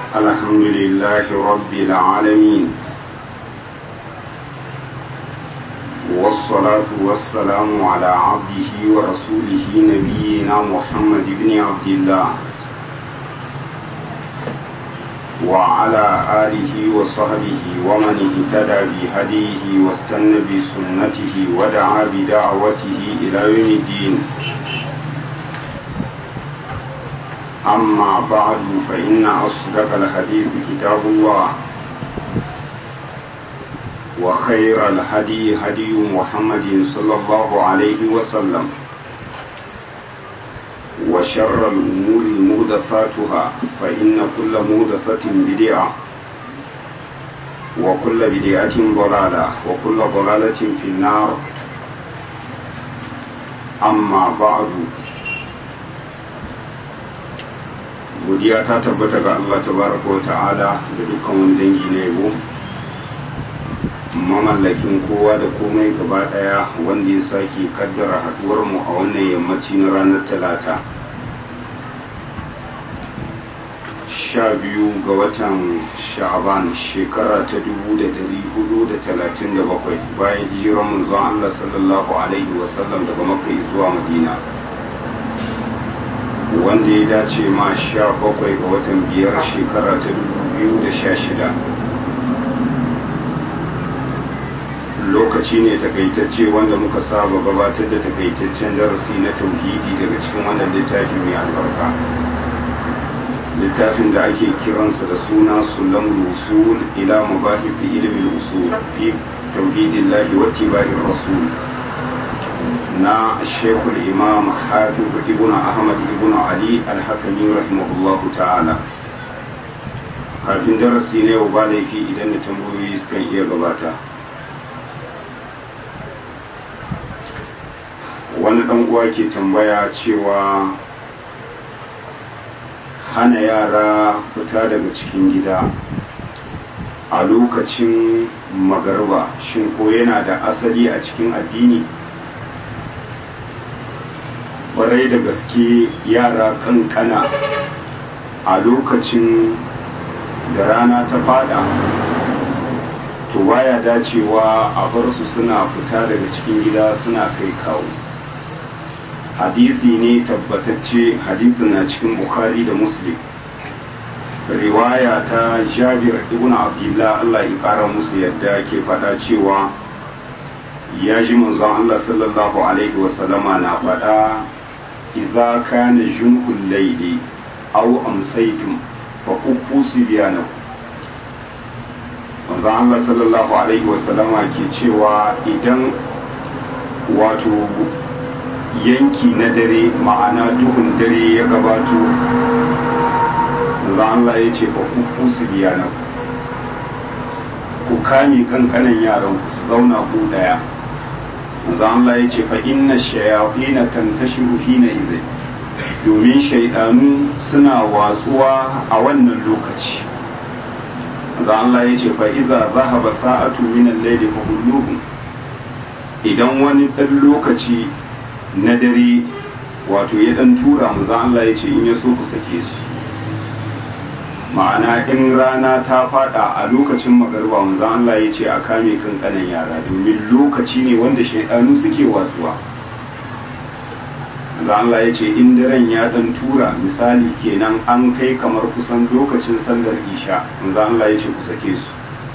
الحمد لله رب العالمين والصلاة والسلام على عبده ورسوله نبينا محمد بن عبد الله وعلى آله وصحبه ومن اهتدى بهديه واستنى بسنته ودعا بدعوته إلى يوم الدين أما بعد فإن أصدق الحديث كتاب الله وخير الهدي هدي محمد صلى الله عليه وسلم وشر الأمور مهدثاتها فإن كل مهدثة بدعة وكل بدعة ضلالة وكل ضلالة في النار أما بعد godiya ta tabbata ga Allah tabaraka wa ta'ala da dukkan wani dangi na yabo mamallakin kowa da komai gaba daya wanda ya sake kaddara haduwar mu a wannan yammaci na ranar talata sha biyu ga watan sha'aban shekara ta dubu da dari hudu da talatin da bakwai bayan hijiran manzon Allah sallallahu alaihi wasallam daga makka zuwa madina wanda ya dace ma sha bakwai ga watan biyar shekara ta dubu biyu da sha shida lokaci ne takaitacce wanda muka saba gabatar da takaitaccen darasi na tauhidi daga cikin wannan littafi mai albarka littafin da ake kiransa da suna sulam usul ila mabahisi ilimin usul fi tauhidillahi wa tiba'ir rasul na shekul imam hafiz ibn ahmad ibn ali alhakami rahimahullahu ta'ala kafin darasi na yau ba laifi idan da tambayoyi sukan iya gabata wani dan uwa ke tambaya cewa hana yara fita daga cikin gida a lokacin magarba shin ko yana da asali a cikin addini kwarai da gaske yara kankana a lokacin da rana ta fada to baya dacewa a bar su suna fita daga cikin gida suna kai kawo hadisi ne tabbatacce hadisin na cikin bukhari da muslim riwaya ta jabir ibn abdullah allah ya kara musu yadda ke fada cewa ya ji manzon allah sallallahu alaihi wasallama na fada idza kana junhul layli aw amsaytum fa qubbu sibyanakum manzon Allah sallallahu alaihi wasallama ke cewa idan wato yanki na dare ma'ana duhun dare ya gabato manzon Allah ya ce fa qubbu sibyanakum ku kame kankanan yaran ku su zauna ku daya manzo Allah ya ce fa inna shayatina tantashiru hina idhin domin shaidanu suna watsuwa a wannan lokaci manzo Allah ya ce fa idza zahaba sa'atu min al-layli fa hulluhum idan wani dan lokaci na dare wato ya dan tura manzo Allah ya ce in ya so ku sake su ma'ana in rana ta fada a lokacin magarba manzo Allah ya ce a kame kankanan yara domin lokaci ne wanda shaidanu suke watsuwa manzo Allah ya ce in daren ya dan tura misali kenan an kai kamar kusan lokacin sallar isha manzo Allah ya ce ku sake su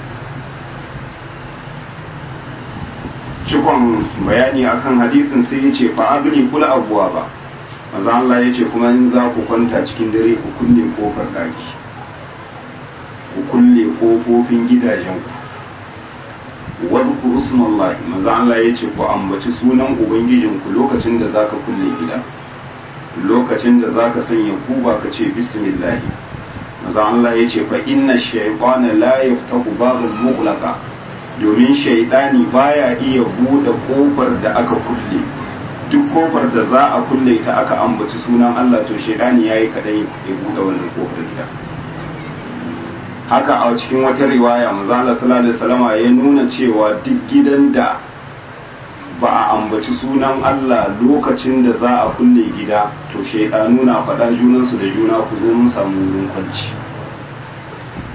cikon bayani akan hadisin sai ya ce fa agni kula abuwa ba manzo Allah ya ce kuma in za ku kwanta cikin dare ku kulle kofar daki ku kulle kofofin gidajenku wadda usmallahi maza Allah ya ce ku ambaci sunan ubangijinku lokacin da zaka kulle gida lokacin da zaka sanya kuba ka ce bismillah maza Allah ya ce fa inna shaytana la yaftahu babal mughlaqa domin shaytani baya iya bude kofar da aka kulle duk kofar da za a kulle ta aka ambaci sunan Allah to shaytani yayi kadai ya bude wannan kofar gida haka a cikin wata riwaya manzala sallallahu alaihi wasallama ya nuna cewa duk gidan da ba a ambaci sunan Allah lokacin da za a kulle gida to shaidanu na faɗa junansu da juna ku zo mun samu wurin kwanci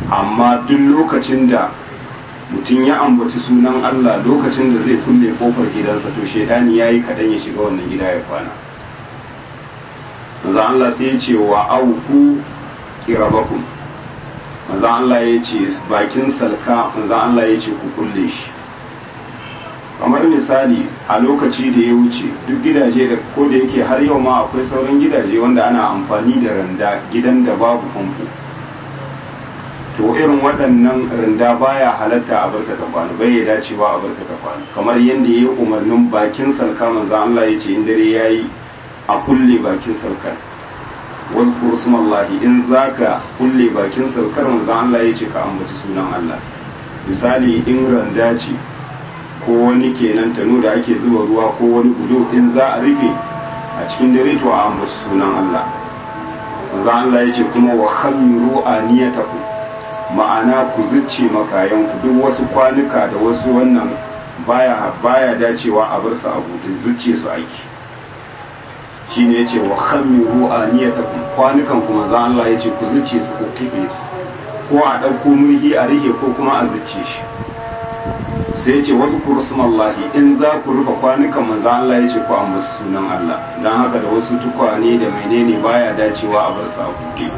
amma duk lokacin da mutum ya ambaci sunan Allah lokacin da zai kulle kofar gidansa to shaidani ya yi kaɗan ya shiga wannan gida ya kwana manzo Allah sai ya ce wa auku kirabakum manzo Allah ya ce bakin salka manzo Allah ya ce ku kulle shi kamar misali a lokaci da ya wuce duk gidaje da ko da yake har yau ma akwai sauran gidaje wanda ana amfani da randa gidan da babu famfo to irin waɗannan randa baya halatta a barta ta kwana bai ya dacewa a barta ta kwana kamar yadda ya yi umarnin bakin salka manzo Allah ya ce in dare yayi a kulle bakin salkar wasu smallahi in zaka kulle bakin salkar manzo Allah ya ce ka ambaci sunan Allah misali in randa ce ko wani kenan tanu da ake zuba ruwa ko wani gudu in za a rufe a cikin dare to a ambaci sunan Allah manzo Allah ya ce kuma wa khamiru aniyatakum ma'ana ku zucce makayanku duk wasu kwanuka da wasu wannan baya baya dacewa a bar su a buɗe zucce su aiki shine yace wa khamiru aniyatakum kwanukan kuma za Allah yace ku zucce su ku kife su ko a ɗauko murhi a rihe ko kuma a zucce shi sai yace wasu kursumallahi in za ku rufe kwanukan manzo Allah yace ku ambaci sunan Allah dan haka da wasu tukwane da menene baya dacewa a bar su a buɗe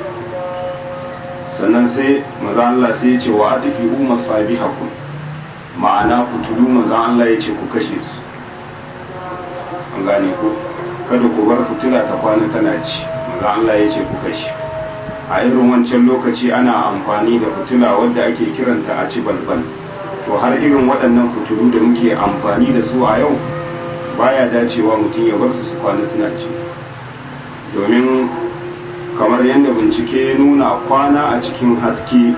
sannan sai maza Allah sai ya ce wa adifi umma sabihakum ma'ana fitulu maza Allah ya ce ku kashe su an gane ku kada ku bar fitila ta kwana tana ci maza Allah ya ce ku kashe a irin wancan lokaci ana amfani da fitila wadda ake kiranta a ci balbal to har irin waɗannan fitulu da muke amfani da su a yau baya dacewa mutum ya bar su su kwana suna ci domin kamar yadda bincike ya nuna kwana a cikin haske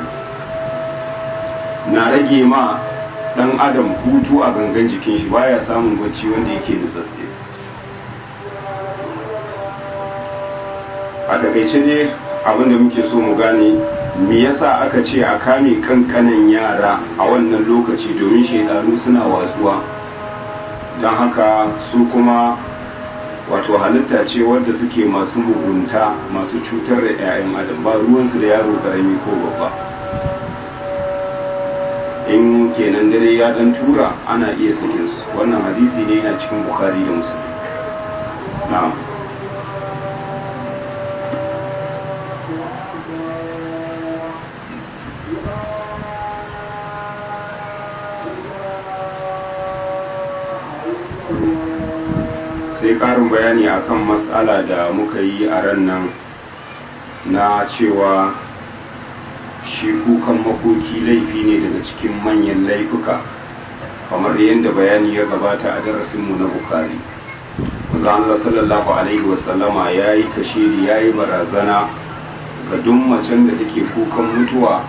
na rage ma dan adam hutu a gangan jikin shi baya samun bacci wanda yake nutsatse a takaice dai abinda muke so mu gane me yasa aka ce a kame kankanan yara a wannan lokaci domin shaidanu suna watsuwa don haka su kuma wato halitta ce wadda suke masu mugunta masu cutar da 'ya'yan adam ba ruwansu da yaro karami ko babba in kenan dare ya dan tura ana iya sakin su wannan hadisi ne yana cikin bukari da musulmi na'am sai ƙarin bayani akan matsala da muka yi a ran nan na cewa shi kukan makoki laifi ne daga cikin manyan laifuka kamar yadda bayani ya gabata a darasinmu na bukari Allah sallallahu alaihi wasallama ya yi kashiri ya yi barazana ga duk macen da take kukan mutuwa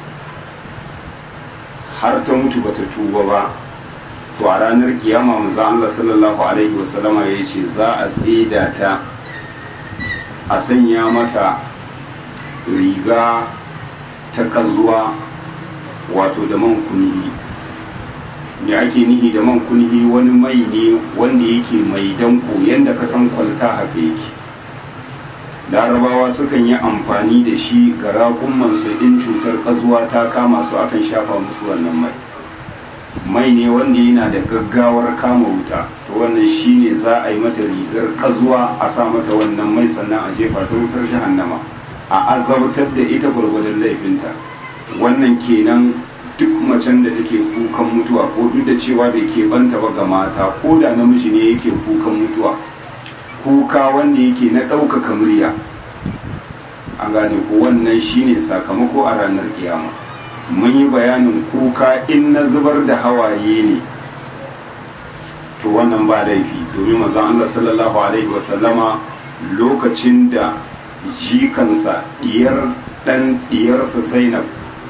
har ta mutu bata tuba ba to a ranar kiyama manzo Allah sallallahu alaihi wasallama ya ce za a tsida ta a sanya mata riga ta kazuwa wato da man kunhi me ake nihi da man kunhi wani mai ne wanda yake mai danko yanda ka san kwalta haka yake larabawa sukan yi amfani da shi ga raƙumman su in cutar kazuwa ta kama su akan shafa musu wannan mai mai ne wanda yana da gaggawar kama wuta to wannan shine za a yi mata rigar kazuwa a sa mata wannan mai sannan a jefa ta wutar jahannama a azabtar da ita gwargwadon laifinta wannan kenan duk macen da take kukan mutuwa ko duk da cewa bai ke banta ba ga mata ko da namiji ne yake kukan mutuwa kuka wanda yake na ɗaukaka murya an gane ko wannan shine sakamako a ranar kiyama mun yi bayanin kuka in na zubar da hawaye ne to wannan ba laifi domin mazan Allah sallallahu alaihi wasallama lokacin da jikansa diyar dan diyarsa Zainab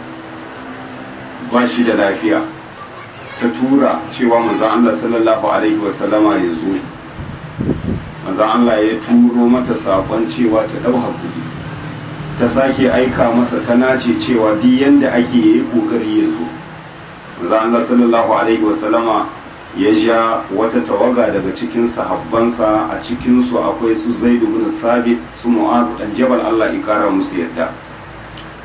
ba shi da lafiya ta tura cewa manzan Allah sallallahu alaihi wasallama ya zo manzan Allah ya turo mata sakon cewa ta ɗau hakuri ta sake aika masa ta nace cewa duk yanda ake yi kokari ya zo manzo Allah sallallahu alaihi wasallama ya ja wata tawaga daga cikin sahabbansa a cikin su akwai su Zaid ibn Thabit su Mu'az dan Jabal Allah ya kara musu yadda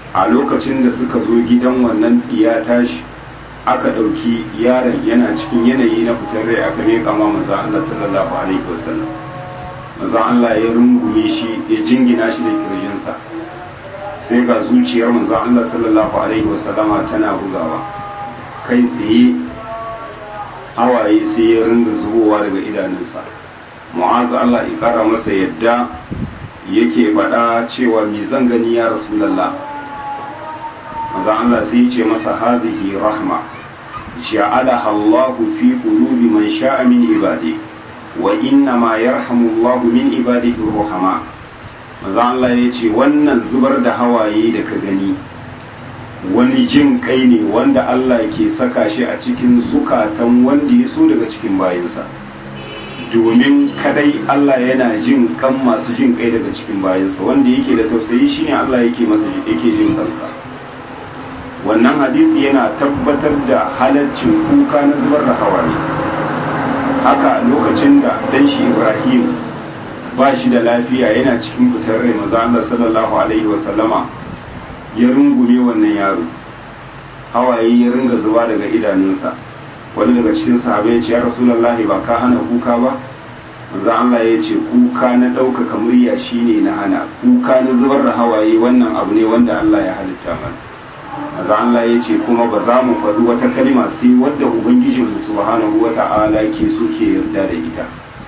a lokacin da suka zo gidan wannan diya tashi aka ɗauki yaron yana cikin yanayi na fitar rai aka miƙa ma maza Allah sallallahu alaihi wasallam maza Allah ya rungume shi ya jingina shi da kirjinsa sai ga zuciyar manzo Allah sallallahu alaihi wasallama tana bugawa kai tsaye hawaye sai ya ringa zubowa daga idanunsa mu'azu Allah ya kara masa yadda yake faɗa cewa mi zan gani ya rasulullah manzo Allah sai ya ce masa hadhihi rahma ja'alaha Allah fi qulubi man sha'a min ibadi wa inna ma yarhamu Allah min ibadihi ruhama manzo Allah ya ce wannan zubar da hawaye da ka gani wani jin kai ne wanda Allah ke saka shi a cikin zukatan wanda ya so daga cikin bayansa domin kadai Allah yana jin kan masu jin kai daga cikin bayansa wanda yake da tausayi shine Allah yake masa yake jin kansa wannan hadisi yana tabbatar da halaccin kuka na zubar da hawaye haka lokacin da dan shi Ibrahim ba shi da lafiya yana cikin fitar rai maza Allah sallallahu alaihi wa sallama ya rungume wannan yaro hawaye ya ringa zuba daga idanunsa wani daga cikin sahabai ya ce ya rasulullahi ba ka hana kuka ba maza Allah ya ce kuka na ɗaukaka murya shine na hana kuka na zubar da hawaye wannan abu ne wanda Allah ya halitta mana maza Allah ya ce kuma ba za mu faɗi wata kalma sai wadda ubangijinmu subhanahu wata'ala ke so ke yarda da ita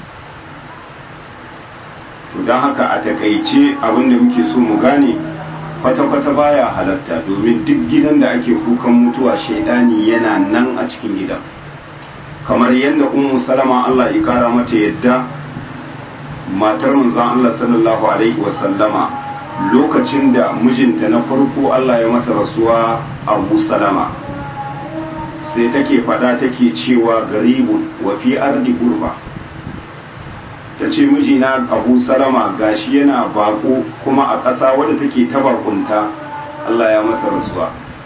to don haka a takaice abin da muke so mu gane kwata-kwata baya halatta domin duk gidan da ake kukan mutuwa shaidani yana nan a cikin gidan kamar yadda ummu salama Allah ya kara mata yadda matar manzon Allah sallallahu alaihi wasallama lokacin da mijinta na farko Allah ya masa rasuwa Abu Salama sai take fada take cewa garibun wa fi ardi gurba ta ce mijina abu salama gashi yana bako kuma a ƙasa wadda take ta bakunta Allah ya masa rasuwa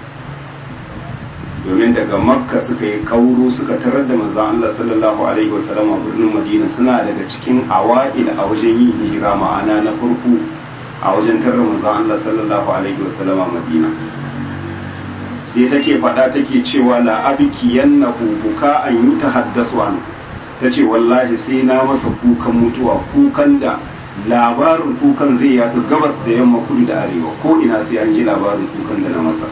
domin daga makka suka yi kauro suka tarar da manzon Allah sallallahu alaihi wasallam a birnin madina suna daga cikin awa'il a wajen yin hijira ma'ana na farko a wajen tarar manzon Allah sallallahu alaihi wasallam a madina sai take faɗa take cewa la abiki yannahu buka an yutahaddasu anhu ta ce wallahi sai na masa kukan mutuwa kukan da labarin kukan zai yaɗu gabas da yamma kudu da arewa ko ina sai an ji labarin kukan da na masa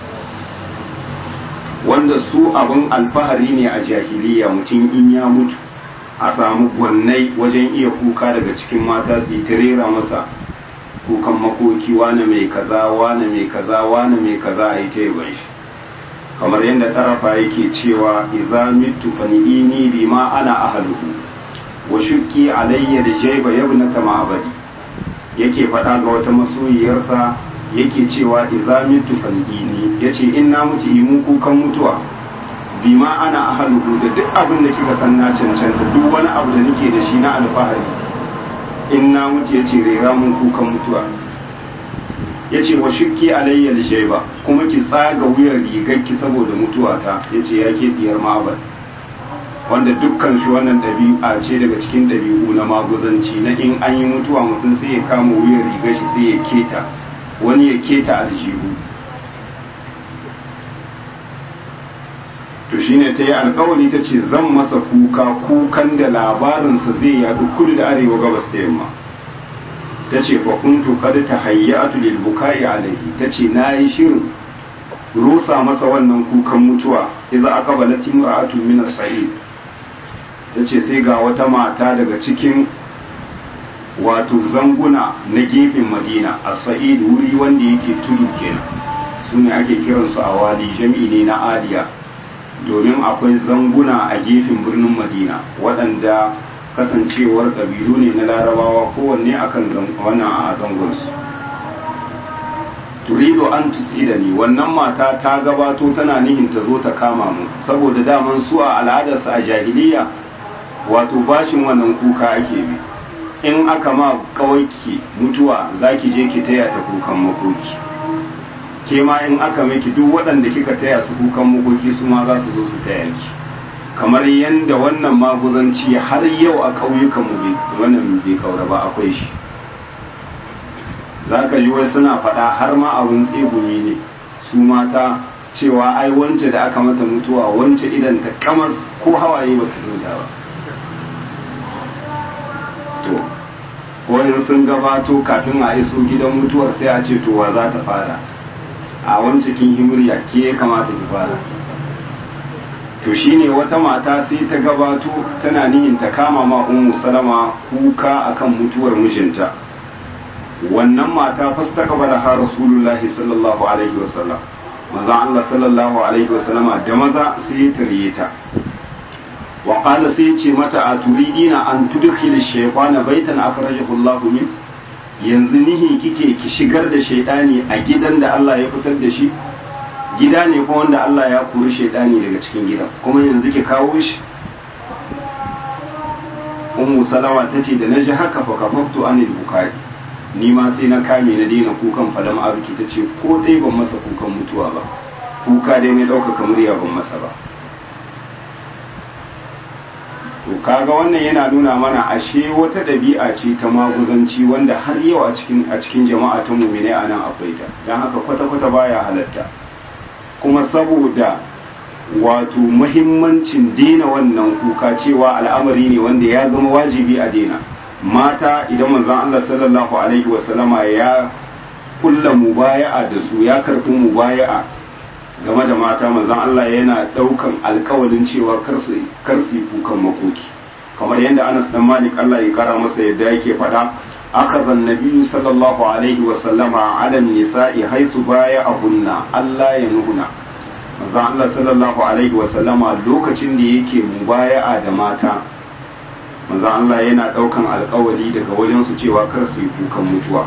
wanda su abin alfahari ne a jahiliya mutum in ya mutu a samu gwannai wajen iya kuka daga cikin mata su yi rera masa kukan makoki wane mai kaza wane mai kaza wane mai kaza a yi ta yaban shi kamar yadda tarafa yake cewa idza mitu fani'ini bima ana ahluhu wa shukki alayya da jayba yabnata ma'abadi yake faɗa ga wata masoyiyarsa yake cewa idza mitu fani'ini yace in na mutu yi mu kukan mutuwa bima ana ahluhu da duk abin da kika san na cancanta duk wani abu da nake da shi na alfahari in na mutu yace rera mun kukan mutuwa ya ce wa shukki alayyar shaiba kuma ki tsaga wuyar rigarki saboda mutuwata ya ce ya ke diyar ma'abar wanda dukkan shi wannan ɗabi'a ce daga cikin ɗabi'u na maguzanci na in an yi mutuwa mutum sai ya kama wuyar rigar shi sai ya keta wani ya keta aljihu to shine ta yi alkawari ta ce zan masa kuka kukan da labarinsa zai yaɗu kudu da arewa gabas da yamma ta ce fa kuntu kad tahayyatu lil bukai alaihi ta ce nayi shirin rusa masa wannan kukan mutuwa idza aqbalat imra'atu min as-sa'id ta ce sai ga wata mata daga cikin wato zanguna na gefen madina as-sa'id wuri wanda yake tudu kenan sune ake kiransu a wadi jami'i ne na adiya domin akwai zanguna a gefen birnin madina waɗanda kasancewar ƙabilu ne na larabawa kowanne akan wannan a zangonsu turido an tusida ni wannan mata ta gabato tana nihin ta zo ta kama mu saboda daman su a al'adarsu a jahiliya wato bashin wannan kuka ake bi in aka ma kawai mutuwa za ki je ki taya ta kukan makoki ke ma in aka miki duk waɗanda kika taya su kukan makoki su ma za su zo su taya ki kamar yadda wannan maguzanci har yau a ƙauyukanmu wannan bai kaura ba akwai shi za ka ji wai suna faɗa har ma abin tsegumi ne su mata cewa ai wance da aka mata mutuwa wance idan ta kamar ko hawaye ba ta zuda ba to wani sun gabato kafin a iso gidan mutuwar sai a ce to wa za ta fara a wance kin himriya ke ya kamata ki fara to shine wata mata sai ta gabato tana niyin ta kama ma ummu salama kuka akan mutuwar mijinta wannan mata fastaqbala ha rasulullahi sallallahu alaihi wasallam maza Allah sallallahu alaihi wasallama da maza sai ya tarye ta wa qala sai ce mata a turidina an tudkhil shaytana baitan akhrajahu Allah min yanzu nihi kike ki shigar da shaytani a gidan da Allah ya fitar da shi gida ne kuma wanda Allah ya kori shaytani daga cikin gidan kuma yanzu ki kawo shi ummu salama tace da naji haka fa kafaftu anil bukai ni ma sai na kame na daina kukan falam aruki ta ce ko dai ban masa kukan mutuwa ba kuka dai ne ɗaukaka murya ban masa ba to kaga wannan yana nuna mana ashe wata ɗabi'a ce ta maguzanci wanda har yau a cikin a cikin jama'a ta mumine a nan akwai ta don haka kwata-kwata baya halatta kuma saboda wato muhimmancin daina wannan kuka cewa al'amari ne wanda ya zama wajibi a daina mata idan manzon Allah sallallahu alaihi wasallama ya kulla mubaya'a da su ya karfi mubaya'a game da mata manzon Allah yana daukan alkawalin cewa kar su kukan makoki kamar yadda Anas dan Malik Allah ya kara masa yadda yake faɗa akaza nabiyyu sallallahu alaihi wasallama ala nisa'i haythu baya'ahunna Allah ya nuhuna manzon Allah sallallahu alaihi wasallama lokacin da yake mubaya'a da mata manzon Allah yana daukan alkawali daga wajen su cewa kar su yi kukan mutuwa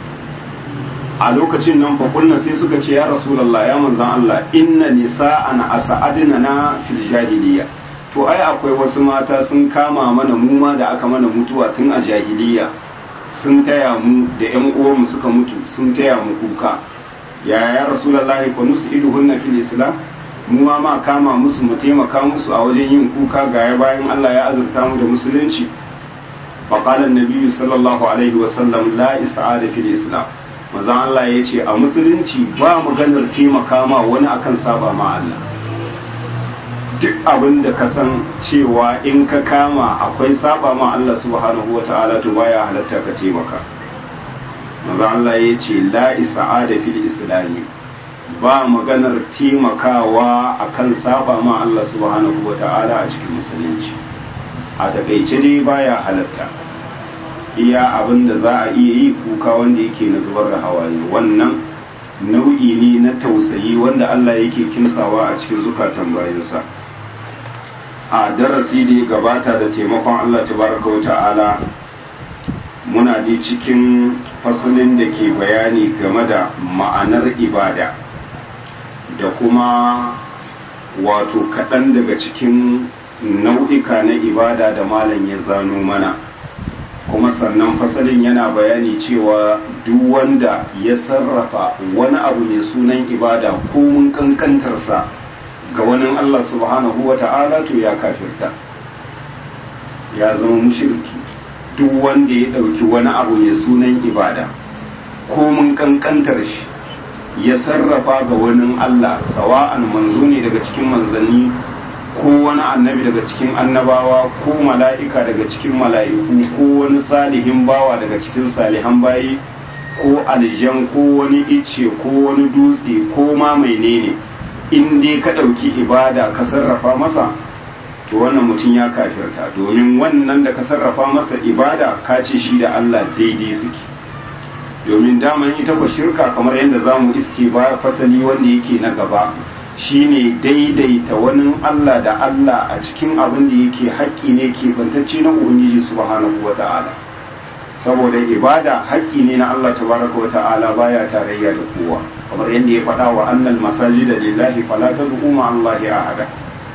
a lokacin nan fakulna sai suka ce ya rasulallah ya manzan Allah inna nisa'an asa'adina na fil jahiliya to ai akwai wasu mata sun kama mana mu ma da aka mana mutuwa tun a jahiliya sun taya mu da ƴan uwanmu suka mutu sun taya mu kuka ya ya rasulallah fa nus'iduhunna fil islam mu ma ma kama musu mu taimaka musu a wajen yin kuka ga ya bayan Allah ya azurta mu da musulunci faqala an-nabiy sallallahu alaihi wa sallam la is'ada fil islam maza Allah ya ce a musulunci ba maganar taimaka ma wani akan saba ma Allah duk abin da ka san cewa in ka kama akwai saba ma Allah subhanahu wa ta'ala to baya halatta ka taimaka maza Allah ya ce la isa'ada fil islami ba maganar taimakawa akan saba ma Allah subhanahu wa ta'ala a cikin musulunci a takaice dai baya halatta iya abin da za a iya yi kuka wanda yake na zubar da hawaye wannan nau'i ne na tausayi wanda Allah yake kimsawa a cikin zukatan bayansa a darasi da ya gabata da taimakon Allah tabaraka wa ta'ala muna ji cikin fasalin da ke bayani game da ma'anar ibada da kuma wato kaɗan daga cikin nau'ika na ibada da malam ya zano mana kuma sannan fasalin yana bayani cewa duk wanda ya sarrafa wani abu mai sunan ibada ko mun kankantarsa ga wani Allah subhanahu wa ta'ala to ya kafirta ya zama mushirki duk wanda ya ɗauki wani abu mai sunan ibada ko mun kankantar shi ya sarrafa ga wani Allah sawa'an manzo ne daga cikin manzanni ko wani annabi daga cikin annabawa ko mala'ika daga cikin mala'iku ko wani salihin bawa daga cikin salihan bayi ko aljan ko wani icce ko wani dutse ko ma menene in dai ka ɗauki ibada ka sarrafa masa to wannan mutum ya kafirta domin wannan da ka sarrafa masa ibada ka ce shi da Allah daidai suke domin daman ita ku shirka kamar yadda za mu iske ba fasali wanda yake na gaba shine daidaita wani Allah da Allah a cikin abin da yake haƙƙi ne ke bantacce na Ubangiji subhanahu wa ta'ala saboda ibada haƙƙi ne na Allah tabaraka wa ta'ala baya tarayya da kowa kamar yadda ya faɗa wa annal masajida lillahi fala tad'u ma Allahi ahada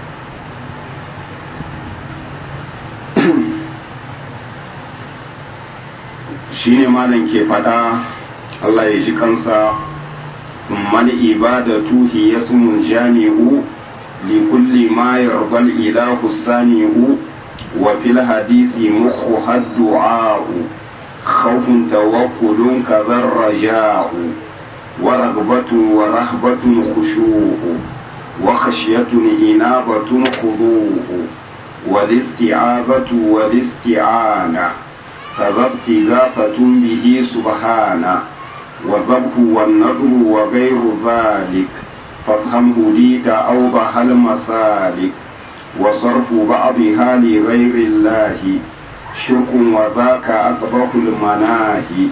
shine malam ke faɗa Allah ya ji kansa ثم العبادة هي اسم جامع لكل ما يرضى الإله السامع وفي الحديث مخها الدعاء خوف وصرف توكل كذا الرجاء ورغبة ورهبة خشوع وخشية إنابة خضوع والاستعاذة والاستعانة كذا استغاثة به سبحانه والذبح والنذر وغير ذلك فافهمه لي أوضح المسالك وصرف بعضها لغير الله شرك وذاك أقبح المناهي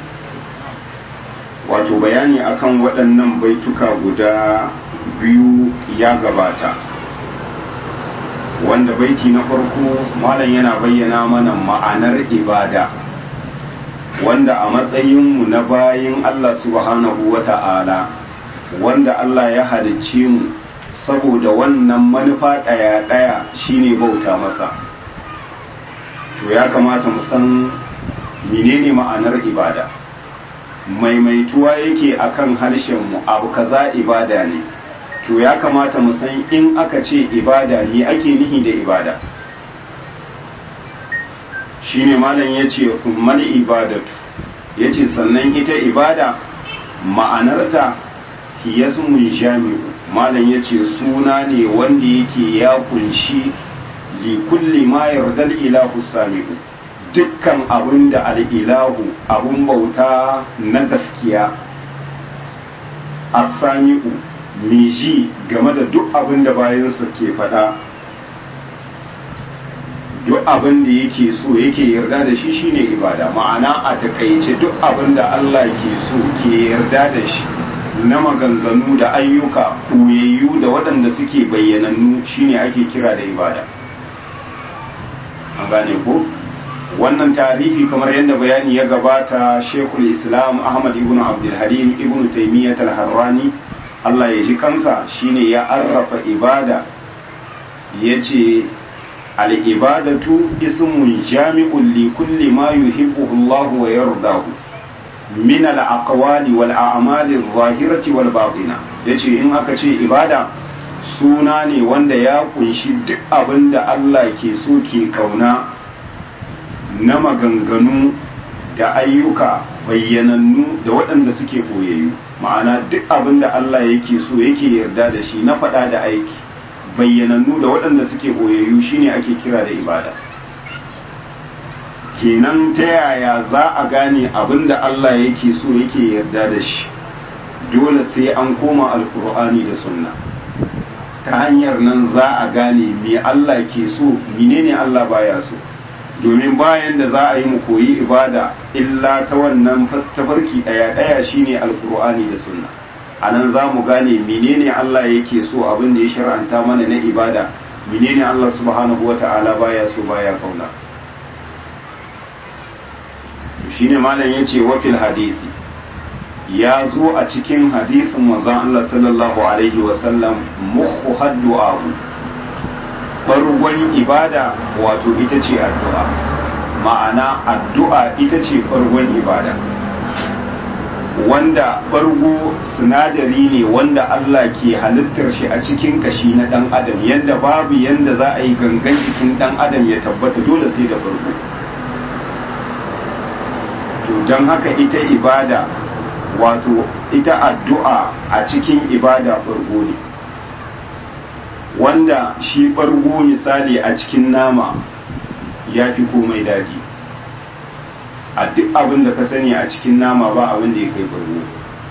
wato bayani akan waɗannan baituka guda biyu ya gabata wanda baiti na farko malam yana bayyana mana ma'anar ibada wanda a matsayinmu na bayin Allah subhanahu wa ta'ala wanda Allah ya halicce mu saboda wannan manufa ɗaya-ɗaya shine bauta masa to ya kamata mu san menene ma'anar ibada maimaituwa yake akan harshenmu abu kaza ibada ne to ya kamata mu san in aka ce ibada ne ake nihi da ibada shine malam ya ce mal ibadatu ya ce sannan ita ibada ma'anarta hiyasmun jami'u malam ya ce suna ne wanda yake ya kunshi li kulli ma yardal ilahu sami'u dukkan abin da al'ilahu abin bauta na gaskiya asami'u ji game da duk abin da bayansa ke faɗa duk abin da yake so yake yarda da shi shine ibada ma'ana a takaice duk abin da Allah ke so ke yarda da shi na maganganu da ayyuka koyayyu da waɗanda suke bayyanannu shine ake kira da ibada an gane ko wannan tarihi kamar yadda bayani ya gabata shekul islam ahmad ibn abdulhalim ibn taimiyyat al-harrani allah ya ji kansa shine ya arrafa ibada ya ce al'ibadatu ismun jami'un li kulli ma yuhibbuhu allah wa yardahu min al-aqwali wal a'mali adh-dhahirati wal batina yace in aka ce ibada suna ne wanda ya kunshi duk abin da allah ke so ke kauna na maganganu da ayyuka bayyanannu da waɗanda suke ɓoyayyu ma'ana duk abin da Allah yake so yake yarda da shi na faɗa da aiki bayyanannu da waɗanda suke ɓoyayyu shine ake kira da ibada kenan ta yaya za a gane abin da Allah yake so yake yarda da shi dole sai an koma alkur'ani da sunna ta hanyar nan za a gane me Allah ke so menene Allah baya so domin bayan da za a yi mu koyi ibada illa ta wannan tafarki ɗaya ɗaya shine alkur'ani da sunna a nan za mu gane menene Allah yake so abin da ya shar'anta mana na ibada menene Allah subhanahu wa ta'ala baya so baya kauna shine malam yace wa fil hadisi ya zo a cikin hadisin manzon Allah sallallahu alaihi wa sallam muhu haddu'a farkon ibada wato ita ce addu'a ma'ana addu'a ita ce farkon ibada wanda bargo sinadari ne wanda Allah ke halittar shi a cikin kashi na ɗan adam yadda babu yadda za a yi gangan jikin ɗan adam ya tabbata dole sai da bargo to don haka ita ibada wato ita addu'a a cikin ibada bargo ne wanda shi ɓargo misali a cikin nama ya fi komai daɗi a duk abin da ka sani a cikin nama ba abin da ya kai ɓargo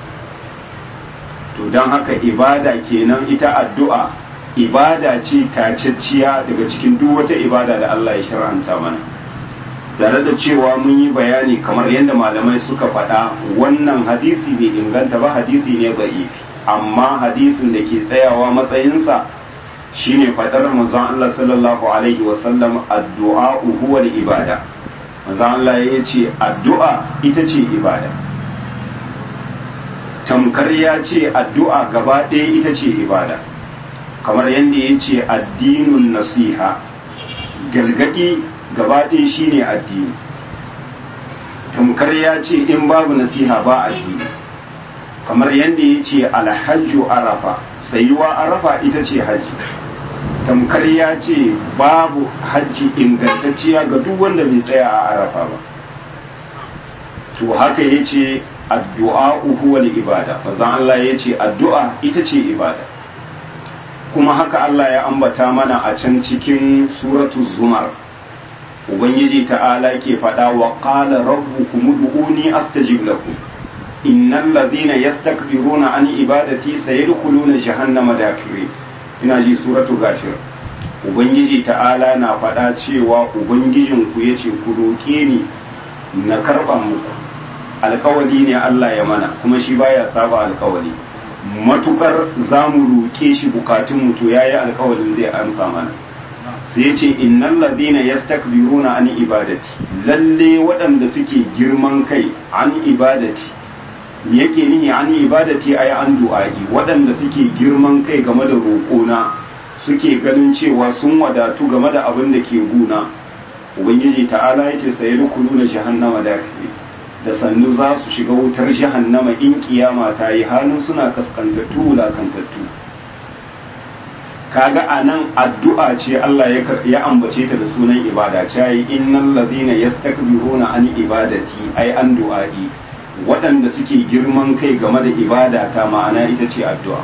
to don haka ibada kenan ita addu'a ibada ce tacacciya daga cikin duk wata ibada da Allah ya shar'anta mana tare da cewa mun yi bayani kamar yadda malamai suka faɗa wannan hadisi bai inganta ba hadisi ne ba'ifi amma hadisin da ke tsayawa matsayinsa shine fadar manzon Allah sallallahu alaihi wasallam addu'a huwa ibada manzon Allah ya ce addu'a ita ce ibada tamkar ya ce addu'a gaba ɗaya ita ce ibada kamar yadda ya ce addinun nasiha gargaɗi gaba ɗaya shine addini tamkar ya ce in babu nasiha ba addini kamar yadda ya ce alhajju arafa sayuwa arafa ita ce hajji tamkar ya ce babu hajji ingantacciya ga duk wanda bai tsaya a arafa ba to haka yace addu'a huwa ibada manzon Allah yace addu'a ita ce ibada kuma haka Allah ya ambata mana a can cikin suratu zumar ubangiji ta'ala ke faɗa wa qala rabbukum ud'uni astajib lakum innal ladhina yastakbiruna an ibadati sayadkhuluna jahannama dakirin ina ji suratu gafir ubangiji ta'ala na faɗa cewa ubangijin ku yace ku roke ni na karba muku alkawali ne Allah ya mana kuma shi baya saba alkawali matukar za mu roƙe shi bukatun to yayi alkawalin zai amsa mana sai ya ce innal ladina yastakbiruna an ibadati lalle waɗanda suke girman kai an ibadati me yake nihi an ibadati ay an du'a'i waɗanda suke girman kai game da roƙona suke ganin cewa sun wadatu game da abin da ke guna ubangiji ta'ala yace sayadkhuluna jahannama dakhili da sannu za su shiga wutar jahannama in kiyama ta yi halin suna kaskantattu wulakantattu kaga a nan addu'a ce Allah ya ambace ta da sunan ibada ce yi innal ladina yastakbiruna an ibadati ai an du'a'i waɗanda suke girman kai game da ibada ta ma'ana ita ce addu'a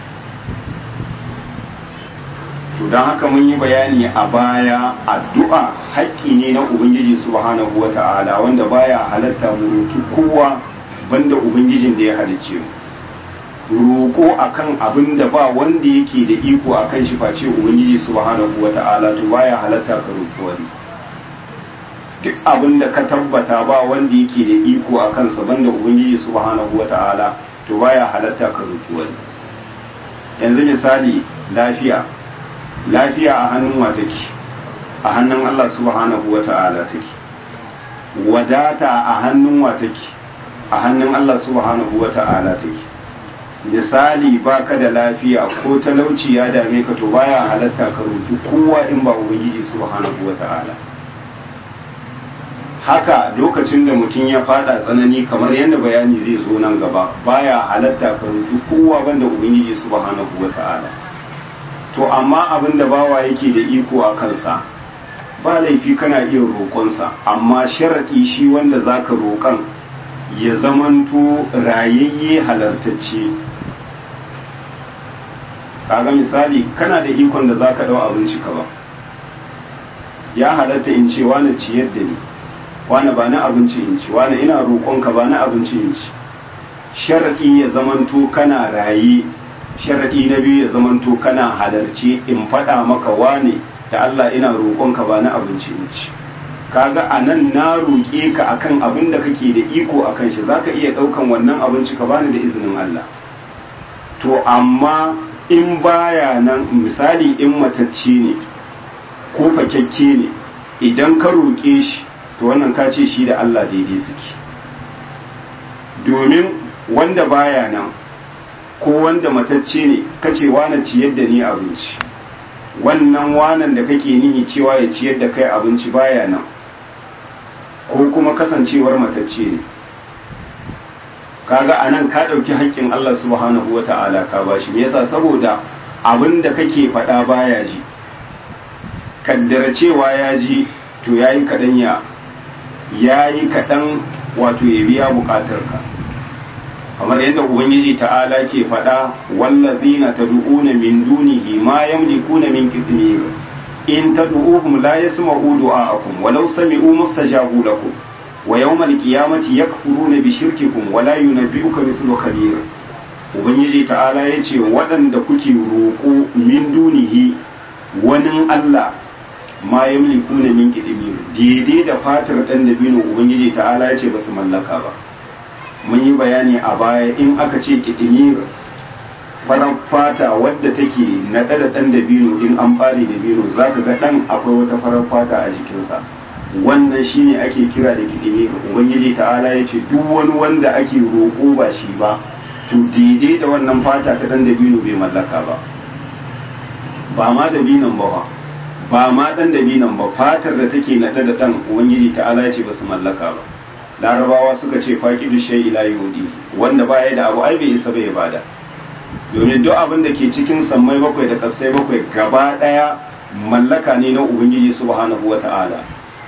to don haka mun yi bayani a baya addu'a haƙƙi ne na ubangiji subhanahu wata'ala wanda baya halatta mu roki kowa banda ubangijin da ya halicce mu roƙo akan abin da ba wanda yake da iko akan shi face ubangiji subhanahu wata'ala to baya halatta ka roki wani duk abin da ka tabbata ba wanda yake da iko a kansa banda ubangiji subhanahu wata'ala to baya halatta ka roki wani yanzu misali lafiya lafiya a hannun wa take a hannun Allah subhanahu wa ta'ala take wadata a hannun wa take a hannun Allah subhanahu wa ta'ala take misali baka da lafiya ko talauci ya dame ka to baya halatta ka roki kowa in ba ubangiji subhanahu wa ta'ala haka lokacin da mutum ya fada tsanani kamar yadda bayani zai zo nan gaba baya halatta ka roki kowa banda ubangiji subhanahu wa ta'ala to amma abin da bawa yake da iko a kansa ba laifi kana iya roƙonsa amma sharaɗi shi wanda za ka roƙon ya zamanto rayayye halartacce kaga misali kana da ikon da za ka ɗau abinci ka ba ya halatta in ce wani ciyar da ni wani ba na abinci in ci wani ina roƙonka ba na abinci in ci sharaɗi ya zamanto kana raye sharaɗi na biyu ya zamanto kana halarci in faɗa maka wane da Allah ina roƙonka ba na abinci in ci kaga a nan na roƙe ka akan abin da kake da iko akan shi zaka iya ɗaukan wannan abinci ka bani da izinin Allah to amma in baya nan misali in matacce ne ko fakekke ne idan ka roƙe shi to wannan ka ce shi da Allah daidai suke domin wanda baya nan ko wanda matacce ne kace wane ciyar da ni abinci wannan wanan da kake nihi cewa ya ciyar da kai abinci baya nan ko kuma kasancewar matacce ne kaga anan ka ɗauki haƙƙin Allah subhanahu wa ta'ala ka bashi me yasa saboda abin da kake faɗa baya ji kaddara cewa ya ji to yayi kaɗan ya yayi kaɗan wato ya biya buƙatar ka kamar yadda ubangiji ta'ala ke faɗa wallazina tad'una min dunihi ma yamlikuna min qitmir in tad'uhum la yasma'u du'a'akum walau sami'u mustajabu lakum wa yawmal qiyamati yakfuruna bi shirkikum wa la yunabbi'uka mithlu khabir ubangiji ta'ala yace waɗanda kuke roƙo min dunihi wani Allah ma yamlikuna min qitmir daidai da fatar dan dabino ubangiji ta'ala yace basu mallaka ba mun yi bayani a baya in aka ce kiɗimir farar fata wadda take naɗe da ɗan dabino in an ɓare dabino za ka ga ɗan akwai wata farar fata a jikinsa wannan shine ake kira da kiɗimir ubangiji ta'ala ya ce duk wani wanda ake roƙo ba shi ba to daidai da wannan fata ta ɗan dabino bai mallaka ba ba ma dabinon ba ba ma ɗan dabinon ba fatar da take naɗe da ɗan ubangiji ta'ala ya ce ba su mallaka ba larabawa suka ce faƙidu shai ila yudi wanda baya da abu ai bai isa bai bada domin duk abin da ke cikin sammai bakwai da kasai bakwai gaba ɗaya mallaka ne na ubangiji subhanahu wata'ala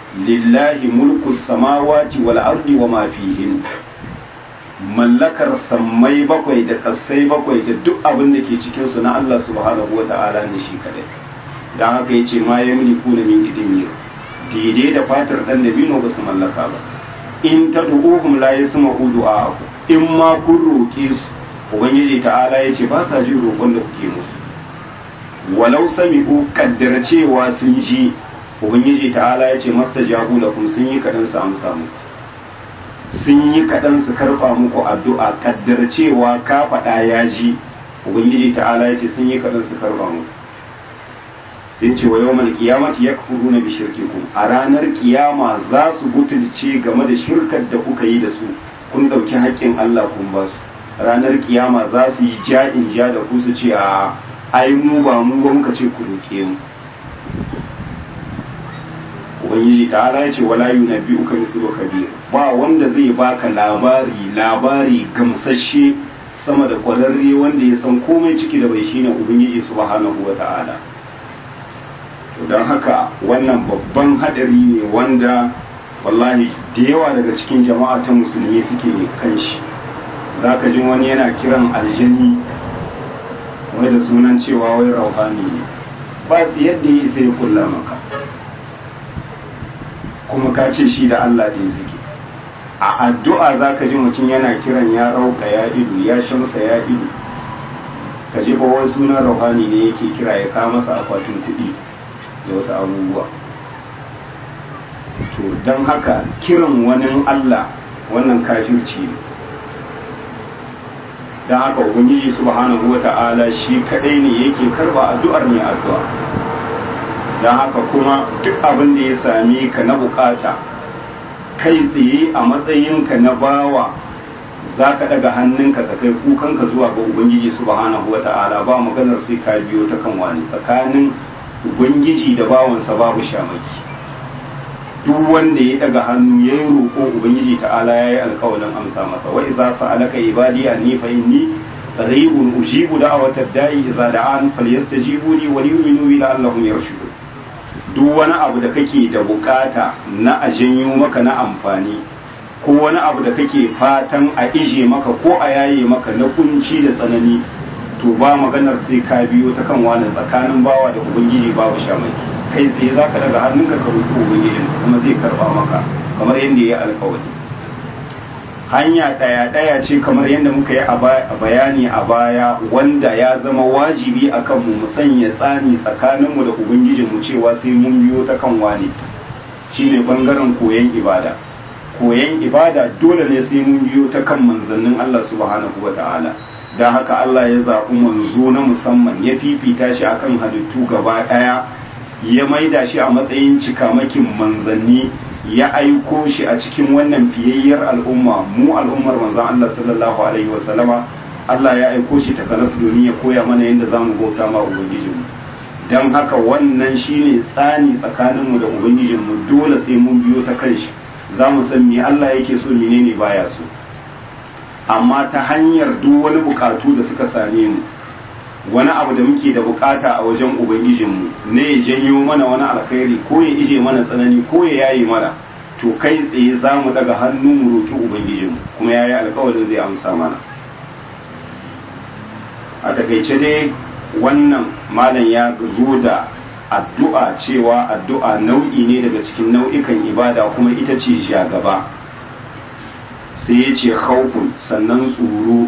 lillahi mulku samawati wal ardi wa ma fihin mallakar sammai bakwai da kasai bakwai da duk abin da ke cikin su na Allah subhanahu wa ta'ala ne shi kadai dan haka yace ma yamliku na min idimir daidai da fatar dan dabino ba su mallaka ba in tad'uhum la yasma'u du'a'akum in ma kun roke su ubangiji ta'ala yace ba sa jin roƙon da kuke musu walau sami'u kaddara cewa sun ji ubangiji ta'ala yace mastajabu lakum sun yi kadan su amsa muku sun yi kaɗan su karɓa muku addu'a kaddar cewa ka faɗa ya ji ubangiji ta'ala ya ce sun yi kaɗan su karɓa muku sai ce wa yau mal kiyamati ya kafuru na bishirkikum a ranar kiyama za su butulce game da shirkar da kuka yi da su kun ɗauki haƙƙin Allah kun ba su ranar kiyama za su yi ja'in ja da ku su ce a ai mu ba mu ba muka ce ku roƙe mu ubangiji ta'ala ya ce wala yunabbi'uka mislu kabir ba wanda zai baka labari labari gamsashe sama da kwararre wanda ya san komai ciki da bai shine ubangiji subhanahu wata'ala to don haka wannan babban hadari ne wanda wallahi da yawa daga cikin jama'a ta musulmi suke kan shi zaka ji wani yana kiran aljani wai da sunan cewa wai rauhani ne ba yadda ya isa ya kulla maka kuma ka ce shi da Allah ɗin suke a addu'a za ka ji mutum yana kiran ya rauka ya ido ya shamsa ya ido ka ji wani sunan rauhani ne yake kira ya kawo masa akwatin kuɗi da wasu abubuwa to don haka kiran wani Allah wannan kafirci ne don haka ubangiji subhanahu wa ta'ala shi kadai ne yake karba addu'ar mai addu'a don haka kuma duk abin da ya same ka na bukata kai tsaye a matsayinka na bawa za ka daga hannunka ka kai kukanka zuwa ga ubangiji subhanahu wata'ala ba maganar sai ka biyo ta kan wani tsakanin ubangiji da bawansa babu shamaki duk wanda ya daga hannu ya yi roƙo ubangiji ta'ala ya yi alƙawalin amsa masa wa idza sa'alaka ibadi anni fa inni qaribun ujibu da'watad da'i idza da'an falyastajibu li wa liyu'minu bi la'allahum yarshudun duk wani abu da kake da bukata na a janyo maka na amfani ko wani abu da kake fatan a ije maka ko a yaye maka na kunci da tsanani to ba maganar sai ka biyo ta kan wani tsakanin bawa da ubangiji babu shamaki kai tsaye zaka daga hannunka ka roƙi ubangijin kuma zai karba maka kamar yadda ya alƙawari hanya ɗaya ɗaya ce kamar yadda muka yi a bayani a baya wanda ya zama wajibi a kanmu mu sanya tsani tsakaninmu da ubangijinmu cewa sai mun biyo ta kan wani shine bangaren koyon ibada koyon ibada dole ne sai mun biyo ta kan manzannin Allah subhanahu wa ta'ala don haka Allah ya zaɓi manzo na musamman ya fifita shi akan halittu gaba ɗaya ya maida shi a matsayin cikamakin manzanni ya aiko shi a cikin wannan fiyayyar al'umma mu al'ummar manzon Allah sallallahu alaihi wasallama Allah ya aiko shi ta kanas domin ya koya mana yadda za mu bauta ma ubangijinmu don haka wannan shine tsani tsakaninmu da ubangijinmu dole sai mun biyo ta kan shi za mu san me Allah yake so menene baya so amma ta hanyar duk wani bukatu da suka same mu wani abu da muke da bukata a wajen ubangijinmu ne ya janyo mana wani alkhairi ko ya ije mana tsanani ko ya yayi mana to kai tsaye za mu daga hannu mu roki ubangijinmu kuma ya yi alkawarin zai amsa mana a takaice dai wannan malam ya zo da addu'a cewa addu'a nau'i ne daga cikin nau'ikan ibada kuma ita ce gaba sai ya ce khawfun sannan tsoro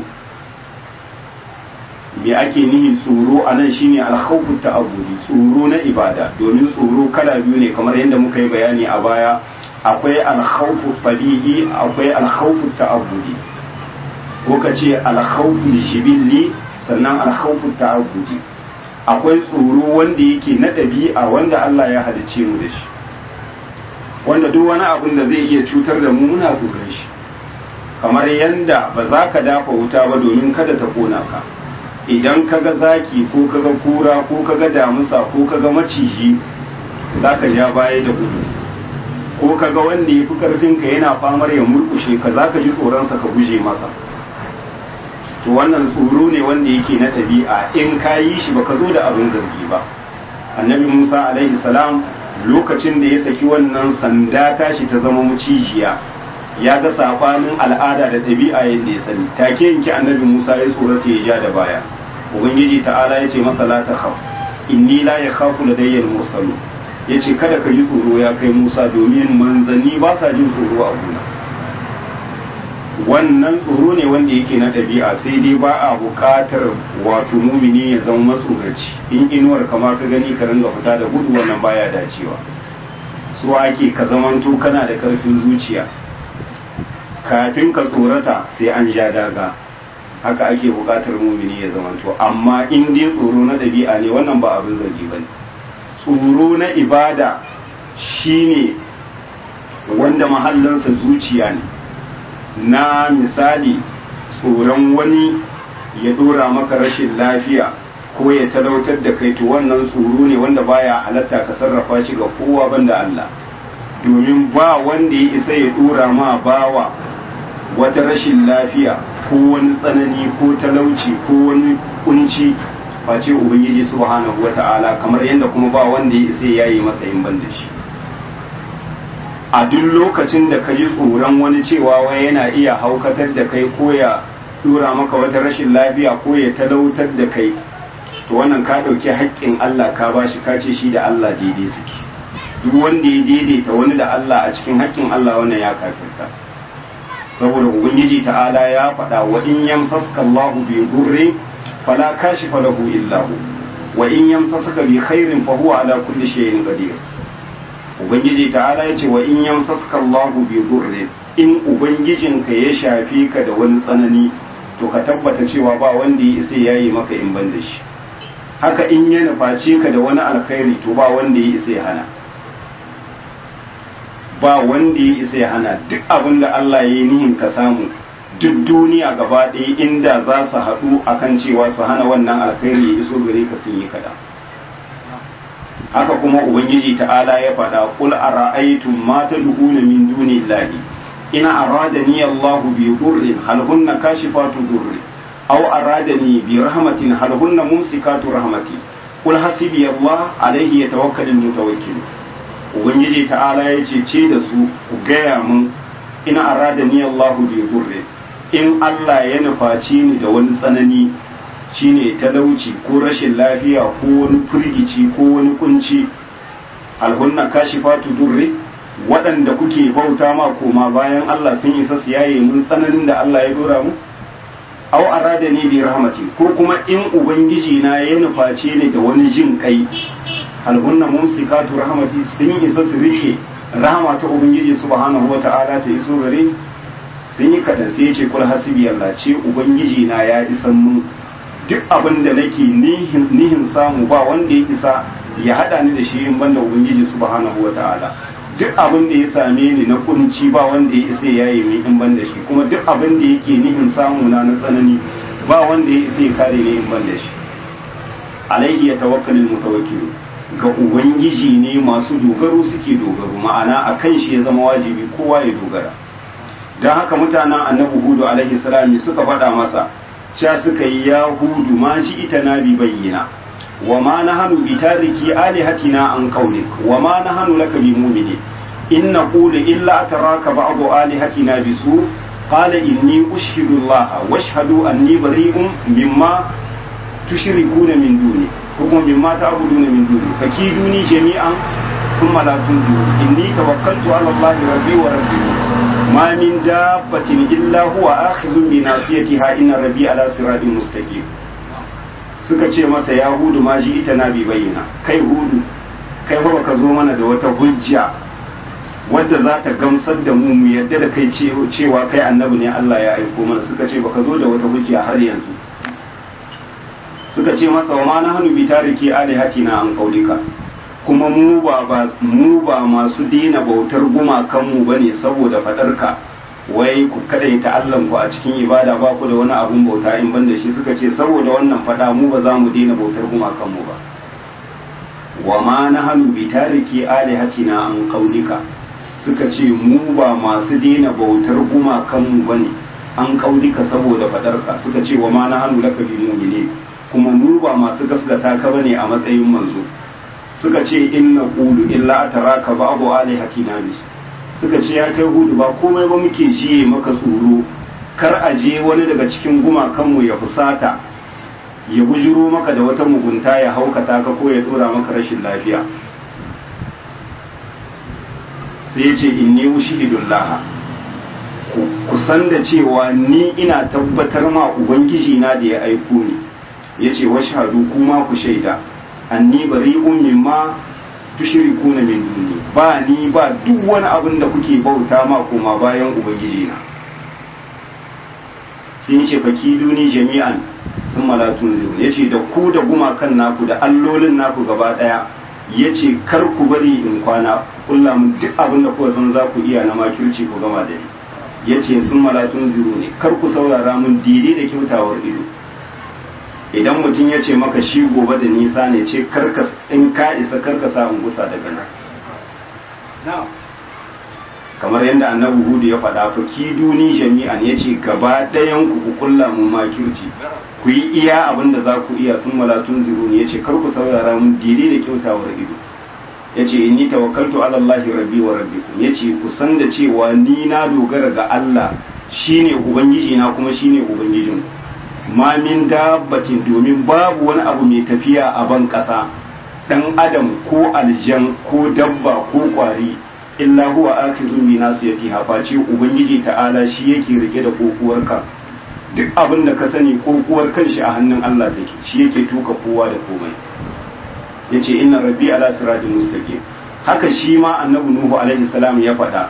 me ake nihi tsoro a nan shine alkhawfu ta'abbudi tsoro na ibada domin tsoro kala biyu ne kamar yadda muka yi bayani a baya akwai alkhawfu tabi'i akwai alkhawfu ta'abbudi ko ka ce alkhawfu jibilli sannan alkhawfu ta'abbudi akwai tsoro wanda yake na ɗabi'a wanda Allah ya halice mu da shi wanda duk wani abin da zai iya cutar da mu muna tsoron shi kamar yanda ba za ka dafa wuta ba domin kada ta kona ka idan kaga zaki ko kaga kura ko kaga damusa ko kaga maciji zaka ja baya da gudu ko kaga wanda ya fi karfinka yana famar ya murkushe ka zaka ji tsoronsa ka guje masa to wannan tsoro ne wanda yake na ɗabi'a in ka yi shi baka zo da abin zargi ba annabi musa alaihi salam lokacin da ya saki wannan sanda tashi ta zama mucijiya ya ga sabanin al'ada da ɗabi'a yadda ya sani take yanki annabi Musa ya tsorata ya ja da baya ubangiji ta'ala ya ce masa la ta khaf inni la yakhafu ladayya al-mursalu yace kada ka ji tsoro ya kai Musa domin manzanni ba sa jin tsoro a gona wannan tsoro ne wanda yake na ɗabi'a sai dai ba a buƙatar wato mumini ya zama matsoraci in inuwar kama ka gani ka ringa fita da gudu wannan baya dacewa su ake ka zamanto kana da ƙarfin zuciya kafin ka tsorata sai an ja daga haka ake buƙatar mumini ya zamanto amma in dai tsoro na ɗabi'a ne wannan ba abin zargi ba ne tsoro na ibada shine wanda mahallinsa zuciya ne na misali tsoron wani ya dora maka rashin lafiya ko ya talautar da kai to wannan tsoro ne wanda baya halatta ka sarrafa shi ga kowa banda Allah domin ba wanda ya isa ya dora ma bawa wata rashin lafiya ko wani tsanani ko talauci ko wani kunci face ubangiji subhanahu wata'ala kamar yadda kuma ba wanda ya isa ya yi masa yin ban da shi a duk lokacin da ka ji tsoron wani cewa wai yana iya haukatar da kai ko ya dora maka wata rashin lafiya ko ya talautar da kai to wannan ka ɗauki haƙƙin Allah ka bashi ka ce shi da Allah daidai suke duk wanda ya daidaita wani da Allah a cikin haƙƙin Allah wannan ya kafirta saboda ubangiji ta'ala ya faɗa wa in yamsaska Allahu bi dhurri fala kashifa lahu illa hu wa in yamsasaka bi khairin fa huwa ala kulli shay'in qadir ubangiji ta'ala ya ce wa in yamsaska Allahu bi dhurri in ubangijinka ya shafi ka da wani tsanani to ka tabbata cewa ba wanda ya isa yayi maka in ban da shi haka in ya nuface ka da wani alkhairi to ba wanda ya isa ya hana ba wanda ya isa ya hana duk abin da Allah ya yi nihin ka samu duk duniya gaba ɗaya inda za su haɗu akan cewa su hana wannan alkhairi ya iso gare ka sun yi kaɗan haka kuma ubangiji ta'ala ya faɗa qul ara'aytum ma tad'una min dunillahi in aradani Allahu bi dhurrin hal hunna kashifatu dhurri aw aradani bi rahmatin hal hunna mumsikatu rahmati qul hasbi Allah alayhi yatawakkalul mutawakkil ubangiji ta'ala ya ce ce da su ku gaya mun in aradani Allahu bi dhurrin in Allah ya nufaci ni da wani tsanani shine talauci ko rashin lafiya ko wani firgici ko wani kunci alhunna kashifatu durri waɗanda kuke bauta ma koma bayan Allah sun isa su yaye mun tsananin da Allah ya dora mu aw arada ni bi rahmati ko kuma in ubangiji na ya nuface ni da wani jin kai alhunna mumsikatu rahmati sun isa su rike rahama ta ubangiji subhanahu wata'ala ta iso gare sun yi kaɗan sai ya ce kul hasibi Allah ce ubangiji na ya isan mun duk abin da nake nihin samu ba wanda ya isa ya hada ni da shi in banda ubangiji subhanahu wataala duk abin da ya same ni na kunci ba wanda ya isa ya yi min in banda shi kuma duk abin da yake nihin samu na na tsanani ba wanda ya isa ya kare ni in banda shi alaihi ya tawakkalul mutawakkilu ga ubangiji ne masu dogaro suke dogaro ma'ana akan shi ya zama wajibi kowa ya dogara don haka mutanen annabi hudu alaihi salami suka faɗa masa sha suka yi ya hudu ma shi ita na bi bayyana wa ma na hannu bi tariki alihatina an kaulik wa ma na hannu laka bi mumini in na kula illa taraka ba'du alihatina bi su qala inni ushhidu Allah wa ashhadu anni bari'un mimma tushrikuna min duni ko kuma mimma ta'buduna min duni fakiduni jami'an thumma la tunziru inni tawakkaltu ala Allah rabbi wa rabbikum ما من دابة إلا هو آخذ بناصيتها إن ربي على صراط مستقيم suka ce masa ya hudu ma ji ita na bi bayyana kai hudu kai fa baka zo mana da wata hujja wadda za ta gamsar da mu mu yadda da kai cewa kai annabi ne Allah ya aiko mana suka ce baka zo da wata hujja har yanzu suka ce masa wa ma na hannu bi tariki alihatina an kaulika kuma mu ba mu ba masu dina bautar gumakan mu bane saboda fadarka wai ku kadaita Allah ku a cikin ibada ba ku da wani abun bauta in ban da shi suka ce saboda wannan fada mu ba za mu dina bautar gumakan mu ba wa ma nahnu bi tariki alihatina an qaulika suka ce mu ba masu dina bautar gumakan mu bane an qaulika saboda fadarka suka ce wa ma nahnu laka bi mu'minin kuma mu ba masu gaskata ka bane a matsayin manzo suka ce inna qulu illa ataraka ba'du alihatina bis suka ce ya kai hudu ba komai ba muke jiye maka tsoro kar a je wani daga cikin gumakanmu ya fusata ya bujuro maka da wata mugunta ya haukata ka ko ya dora maka rashin lafiya sai ya ce inni ushhidullah ku san da cewa ni ina tabbatar ma ubangiji na da ya aiko ni yace washhadu kuma ku shaida anni bari'un mimma tushrikuna min duni ba ni ba duk wani abin da kuke bauta ma koma bayan ubangiji na sai yace fakiduni jami'an sun malatun zirun yace da ku da gumakan naku da allolin naku gaba daya yace kar ku bari in kwana kulla mun duk abin da kuka san za ku iya na makirci ku gama da ni yace sun malatun ziru ne kar ku saurara mun daidai da kyautawar ido idan mutum ya ce maka shi gobe da nisa ne ce karka in ka isa karka sa in gusa daga nan kamar yadda annabi hudu ya faɗa fa ki duni jami'an ya ce gaba ɗayan ku ku kulla mu makirci ku yi iya abin da za ku iya sun malatun ziru ne ya ce kar ku saurara mun daidai da kyautawar ido ya ce inni tawakkaltu ala Allah rabbi wa rabbikum ya ce ku san da cewa ni na dogara ga Allah shine ubangiji na kuma shine ubangijinku ma min dabbatin domin babu wani abu mai tafiya a ban ƙasa ɗan adam ko aljan ko dabba ko ƙwari illa huwa akizun bi nasiyati face ubangiji ta'ala shi yake rike da kokuwarka duk abin da ka sani kokuwar kanshi a hannun Allah take shi yake tuka kowa da komai yace inna rabbi ala siratin mustaqim haka shi ma annabi nuhu alaihi salam ya faɗa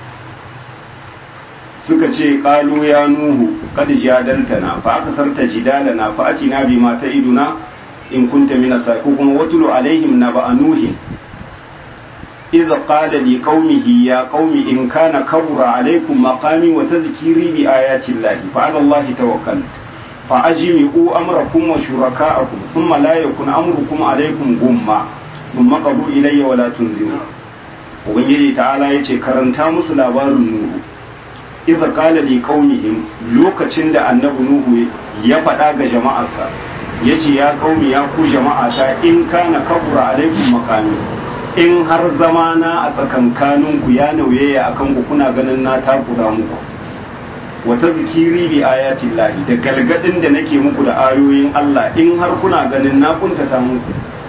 suka ce qalu ya nuhu qad jadaltana fa akasarta jidalana fa atina bima ta'iduna in kunta min as ko kuma watulu alaihim naba nuhin إذ قال لقومه يا قوم إن كان كبر عليكم مقامي وتذكيري بآيات الله فعلى الله توكلت فأجمعوا أمركم وشركاءكم ثم لا يكن أمركم عليكم غمّا ثم قضوا إلي ولا تنزلوا ubangiji ta'ala ya ce karanta musu labarin nuhu iza kala li qaumihim lokacin da annabi nuhu ya faɗa ga jama'arsa ya ce ya qaumi ya ku jama'ata in kana kabura alaikum makami in har zamana a tsakankaninku ya nauyaya akan ku kuna ganin na takura muku wata zikiri bi ayatin lahi da galgadin da nake muku da ayoyin Allah in har kuna ganin na kuntata muku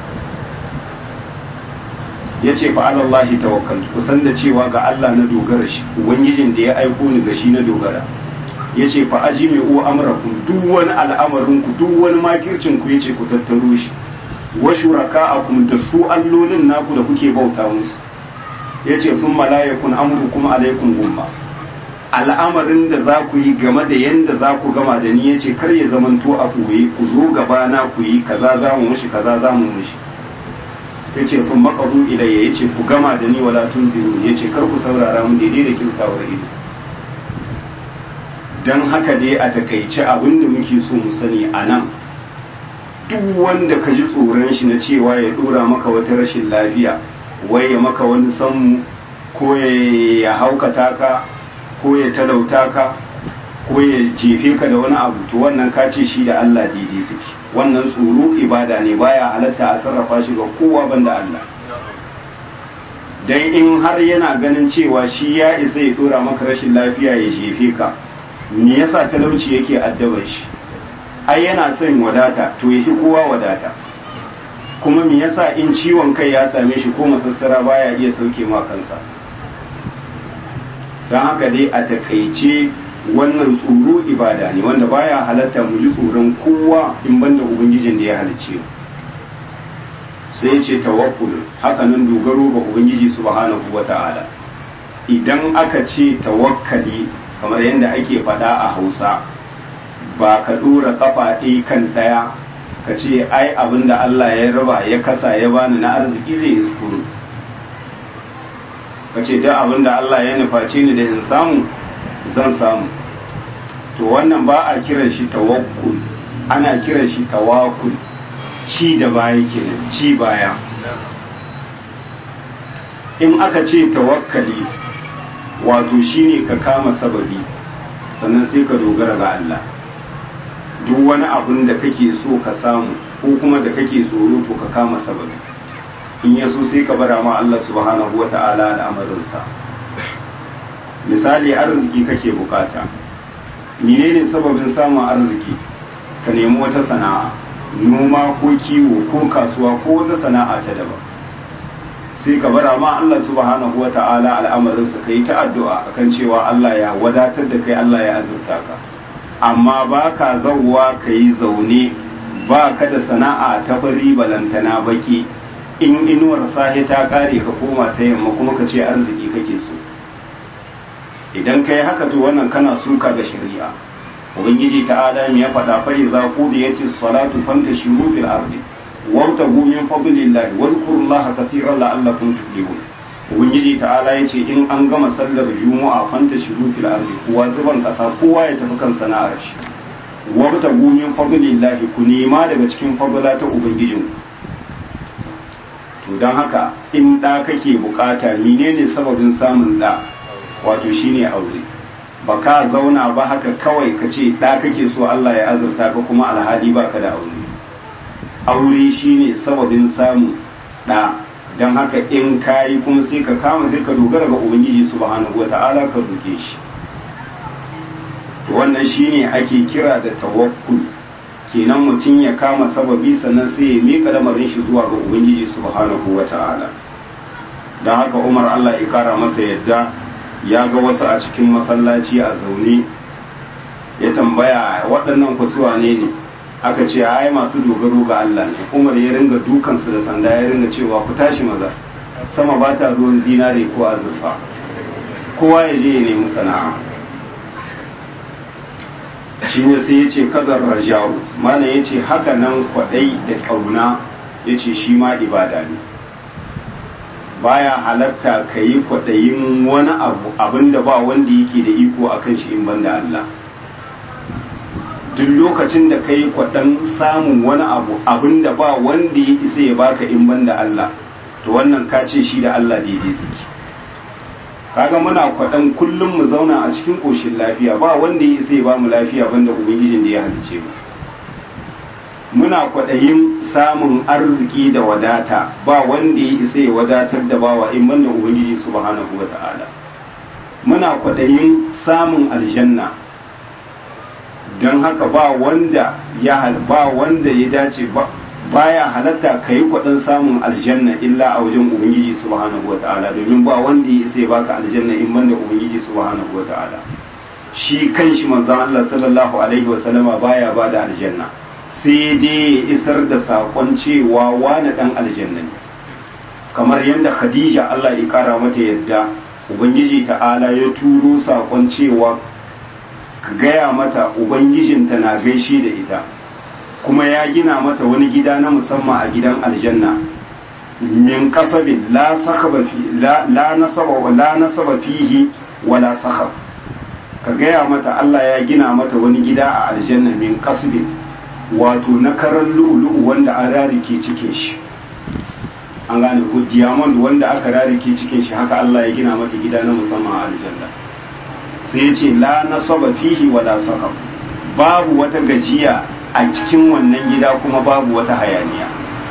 ya ce fa alallahi tawakkal ku san da cewa ga Allah na dogara shi ubangijin da ya aiko ni ga shi na dogara ya ce fa ajimi u amrakum duk wani al'amarin ku duk wani makircin ku yace ku tattaro shi wa shuraka'akum da su allolin naku da kuke bauta musu yace fun malayakun amrukum alaikum gumma al'amarin da za ku yi game da yanda za ku gama da ni yace kar ya zamanto a koyi ku zo gaba na ku yi kaza za mu mushi kaza za mu mushi yace fun maqaru ilayya yace ku gama da ni wala tunziru yace kar ku saurara mu daidai da kyautawar ido dan haka dai a takaice abin da muke so mu sani a nan duk wanda ka ji tsoron shi na cewa ya dora maka wata rashin lafiya wai ya maka wani sammu ko ya haukata ka ko ya talauta ka ko ya jefe ka da wani abu to wannan ka ce shi da Allah daidai suke wannan tsoro ibada ne baya halatta a sarrafa shi ga kowa banda Allah dan in har yana ganin cewa shi ya isa ya dora maka rashin lafiya ya jefe ka me yasa talauci yake addabar shi ai yana son wadata to yafi kowa wadata kuma me yasa in ciwon kai ya same shi ko masassara baya iya sauke ma kansa don haka dai a takaice wannan tsoro ibada ne wanda baya halatta mu ji tsoron kowa in banda ubangijin da ya halicce mu sai ce tawakkul haka nan dogaro ga ubangiji subhanahu wata'ala idan aka ce tawakkali kamar yadda ake faɗa a hausa ba ka ɗora ƙafa ɗaya kan ɗaya ka ce ai abin da Allah ya raba ya kasa ya bani na arziki zai iskuru ka ce da abin da Allah ya nufaci ni da in samu zan samu to wannan ba a kiran shi tawakkul ana kiran shi tawakkul ci da baya kenan ci baya in aka ce tawakkali wato shine ka kama sababi sannan sai ka dogara ga Allah duk wani abin da kake so ka samu ko kuma da kake tsoro to ka kama sababi in ya so sai ka bara ma Allah subhanahu wata'ala al'amarinsa misali arziki kake bukata menene sababin samun arziki ka nemi wata sana'a noma ko kiwo ko kasuwa ko wata sana'a ta daban sai ka bara ma Allah subhanahu wa ta'ala al'amarinsa ka yi ta addu'a akan cewa Allah ya wadatar da kai Allah ya azurta ka amma ba ka zauwa ka yi zaune ba ka da sana'a ta fari balantana baki in inuwar sahi ta kare ka koma ta yamma kuma ka ce arziki kake so idan ka yi haka to wannan kana suka ga shari'a ubangiji ta adam ya faɗa fa idza qudiyati salatu fantashiru fil ardi wabtagu min fadlillahi wazkurullaha katiran la'allakum tuflihun ubangiji ta'ala yace in an gama sallar juma'a fantashiru fil ardi kowa zuban kasa kowa ya tafi kan sana'ar shi wabtagu min fadlillahi ku nema daga cikin fadla ta ubangijin to dan haka in da kake bukata menene sababin samun da wato shine aure ba ka zauna ba haka kawai ka ce ɗa kake so Allah ya azurta ka kuma alhali ba ka da aure aure shine sababin samu ɗa don haka in kayi kuma sai ka kama sai ka dogara ga ubangiji subhanahu wata'ala ka roke shi wannan shine ake kira da tawakkul kenan mutum ya kama sababi sannan sai ya miƙa lamarin shi zuwa ga ubangiji subhanahu wata'ala don haka umar Allah ya kara masa yadda ya ga wasu a cikin masallaci a zaune ya tambaya waɗannan kusuwa ne ne aka ce ai masu dogaro ga Allah ne umar ya ringa dukansu da sanda ya ringa cewa ku tashi maza sama ba ta ruwan zinare ko azurfa kowa ya je ya nemi sana'a shi ne sai ya ce kadar rajawu mana ya ce haka nan kwaɗai da ƙauna ya ce shi ma ibada ne baya halatta ka yi kwaɗayin wani abu abinda ba wanda yake da iko a kan shi in banda Allah duk lokacin da ka yi kwaɗan samun wani abu abinda ba wanda ya isa ya baka in banda Allah to wannan ka ce shi da Allah daidai suke kaga muna kwaɗan kullum mu zauna a cikin ƙoshin lafiya ba wanda ya isa ya ba mu lafiya banda ubangijin da ya halice mu muna kwaɗayin samun arziki da wadata ba wanda ya isa ya wadatar da bawa in banda ubangiji subhanahu wa ta'ala muna kwaɗayin samun aljanna don haka ba wanda ya ba wanda ya dace ba baya halatta ka yi kwaɗin samun aljanna illa a wajen ubangiji subhanahu wa ta'ala domin ba wanda ya isa ya baka aljanna in banda ubangiji subhanahu wa ta'ala shi kanshi manzon Allah sallallahu alaihi wa sallama baya bada aljanna sai dai ya isar da saƙon cewa wani ɗan aljanna ne kamar yadda khadija Allah ya ƙara mata yadda ubangiji ta'ala ya turo saƙon cewa ka gaya mata ubangijinta na gaishe da ita kuma ya gina mata wani gida na musamman a gidan aljanna min kasabin la nasaba fihi wala sakhab ka gaya mata Allah ya gina mata wani gida a aljanna min kasbin wato na karan lu'ulu'u wanda a rarike cikin shi an gane ko diamond wanda aka rarike cikin shi haka Allah ya gina mata gida na musamman a aljanna sai ya ce la nasaba fihi wala saqab babu wata gajiya a cikin wannan gida kuma babu wata hayaniya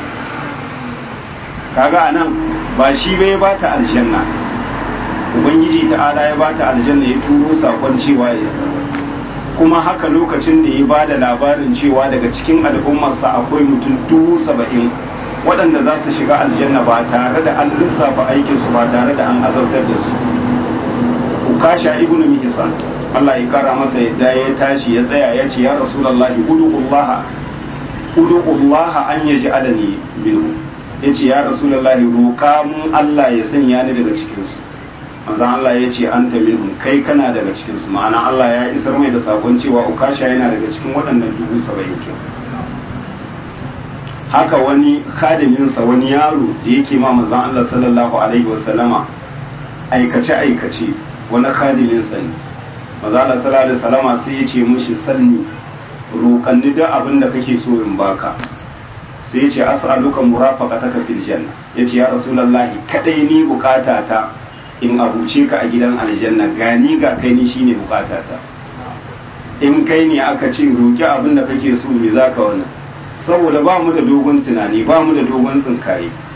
kaga anan ba shi bai ba ta aljanna ubangiji ta'ala ya ba ta aljanna ya turo sakon cewa ya sarwata kuma haka lokacin da ya ba da labarin cewa daga cikin al'ummarsa akwai mutum dubu saba'in waɗanda za su shiga aljanna ba tare da an lissafa aikinsu ba tare da an azautar da su ukasha ibn mihsan Allah ya kara masa yadda ya tashi ya tsaya ya ce ya rasulullahi udu'ullaha udu'ullaha an yaj'alani minhu yace ya rasulullahi roƙa mun Allah ya sanya ni daga cikin su manzon Allah ya ce anta minhum kai kana daga cikin su ma'ana Allah ya isar mai da sakon cewa ukasha yana daga cikin waɗannan dubu saba'in kin haka wani kadiminsa wani yaro da yake ma manzon Allah sallallahu alaihi wasallama aikace aikace wani kadiminsa ne manzon Allah sallallahu alaihi wasallama sai ya ce mushi salni roƙanni duk abin da kake so in baka sai ya ce as'aluka murafaqataka fil janna yace ya rasulullahi kadai ni bukatata in abuce ka a gidan aljanna gani ga kai ni shine bukatata in kai ne aka ce roki abin da kake so me zaka wannan saboda ba mu da dogon tunani ba mu da dogon tsinkaye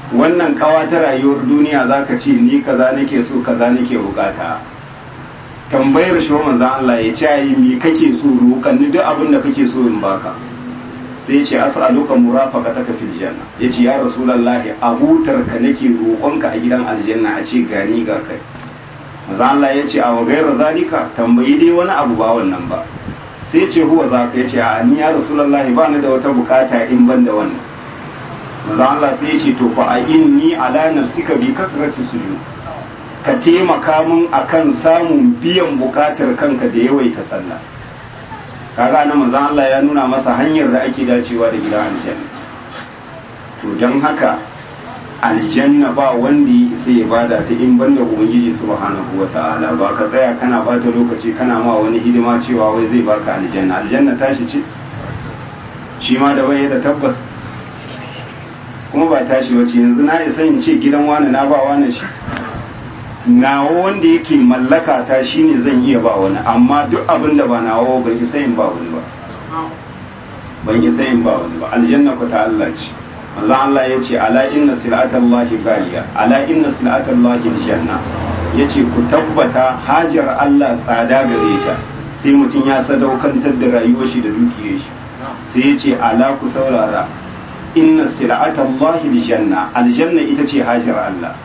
wannan kawa ta rayuwar duniya zaka ce ni kaza nake so kaza nake bukata tambayar shi manzon Allah ya ce yi me kake so roƙan ni duk abin da kake so in baka sai ce as'aluka murafaqataka fil janna yace ya rasulullahi abutar ka nake roƙonka a gidan aljanna a ce gani ga kai manzon Allah ya ce a wa gairar zalika tambayi dai wani abu ba wannan ba sai ce huwa zaka yace a ni ya rasulullahi ba ni da wata bukata in ban da wannan manzon Allah sai ya ce to fa a inni ala nafsika bi kasrati sujud ka taimaka min akan samun biyan bukatar kanka da yawaita sallah kaga na manzon Allah ya nuna masa hanyar da ake dacewa da gidan aljanna to don haka aljanna ba wanda sai ya bada ta in banda ubangiji subhanahu wata'ala ba ka tsaya kana bata lokaci kana ma wani hidima cewa wai zai baka aljanna aljanna tashi ce shi ma da bai da tabbas kuma ba tashi wace yanzu na isa in ce gidan wani na ba wani shi nawa wanda yake mallaka ta shine zan iya ba wani amma duk abin da ba nawa ban isa in ba wani ba ban isa in ba wani ba aljanna ku ta Allah ce Allah Allah ya ce ala inna sil'atallahi ghaliya ala inna sil'atallahi aljanna yace ku tabbata hajar Allah tsada gare ta sai mutum ya sadaukantar da rayuwar shi da dukiyar shi sai ya ce ala ku saurara inna sil'atallahi aljanna aljanna ita ce hajar Allah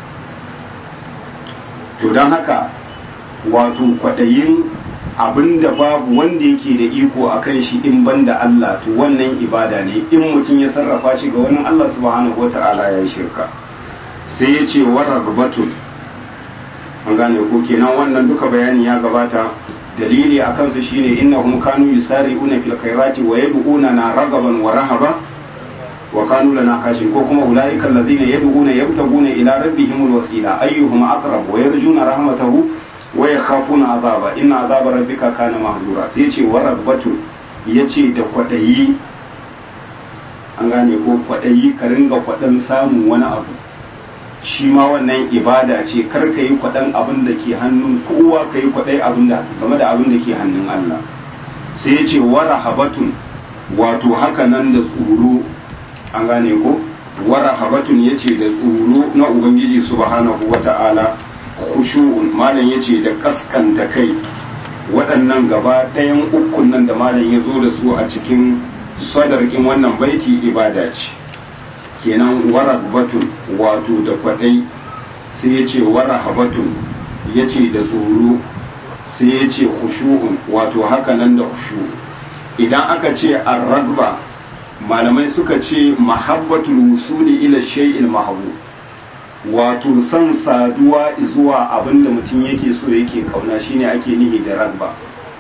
to don haka wato kwaɗayin abin da babu wanda yake da iko a kan shi in ban da Allah to wannan ibada ne in mutum ya sarrafa shi ga wani Allah subhanahu wata'ala ya shirka sai ya ce wa ragbatun an gane ko kenan wannan duka bayani ya gabata dalili a kansu shine innahum kanu yusari'una fil khairati wa yad'una na ragaban wa rahaba wa kanu lana kashin ko kuma ulaika allazina yad'una yabtaguna ila rabbihim alwasila ayyuhum aqrab wa yarjuna rahmatahu wa yakhafuna azaba inna azaba rabbika kana mahdura sai yace wa rabbatu yace da kwadayi an gane ko kwadayi ka ringa kwadan samun wani abu shi ma wannan ibada ce kar ka yi kwadan abin da ke hannun kowa ka yi kwadai abin da game da abin da ke hannun Allah sai yace wa rahabatun wato haka nan da tsoro an gane ko wara habatun ya ce da tsoro na ubangiji subhanahu wa ta'ala khushu'un malam ya ce da kaskanta kai waɗannan gaba ɗayan ukun nan da malam ya zo da su a cikin sadarkin wannan baiti ibada ce kenan wara batun wato da kwaɗai sai ya ce wara habatun ya ce da tsoro sai ya ce khushu'un wato haka nan da khushu idan aka ce ar-ragba malamai suka ce mahabbatul wusuli ila shay'il mahbub wato san saduwa zuwa abinda mutum yake so yake kauna shine ake nihi da ragba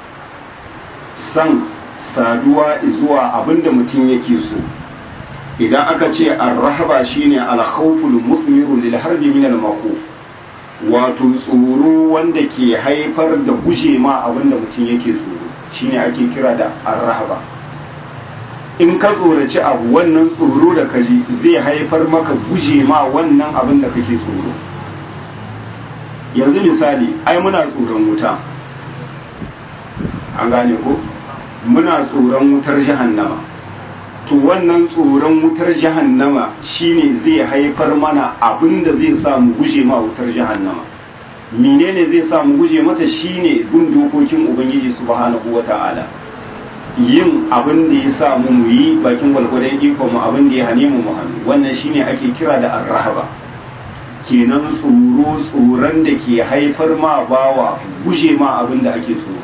san saduwa zuwa abinda mutum yake so idan aka ce ar-rahaba shine al-khawful musmiru lil harbi min al-makhuf wato tsoro wanda ke haifar da guje ma abinda mutum yake tsoro shine ake kira da ar-rahaba in ka tsoraci abu wannan tsoro da kaji zai haifar maka guje ma wannan abin da kake tsoro yanzu misali ai muna tsoron wuta an gane ko muna tsoron wutar jahannama to wannan tsoron wutar jahannama shine zai haifar mana abin da zai sa mu guje ma wutar jahannama menene zai sa mu guje mata shine bin dokokin ubangiji subhanahu wata'ala yin abin da ya sa mu mu yi bakin gwalgwadon iko mu abin da ya hane mu mu hannu wannan shine ake kira da arrahaba kenan tsoro tsoron da ke haifar ma bawa guje ma abin da ake tsoro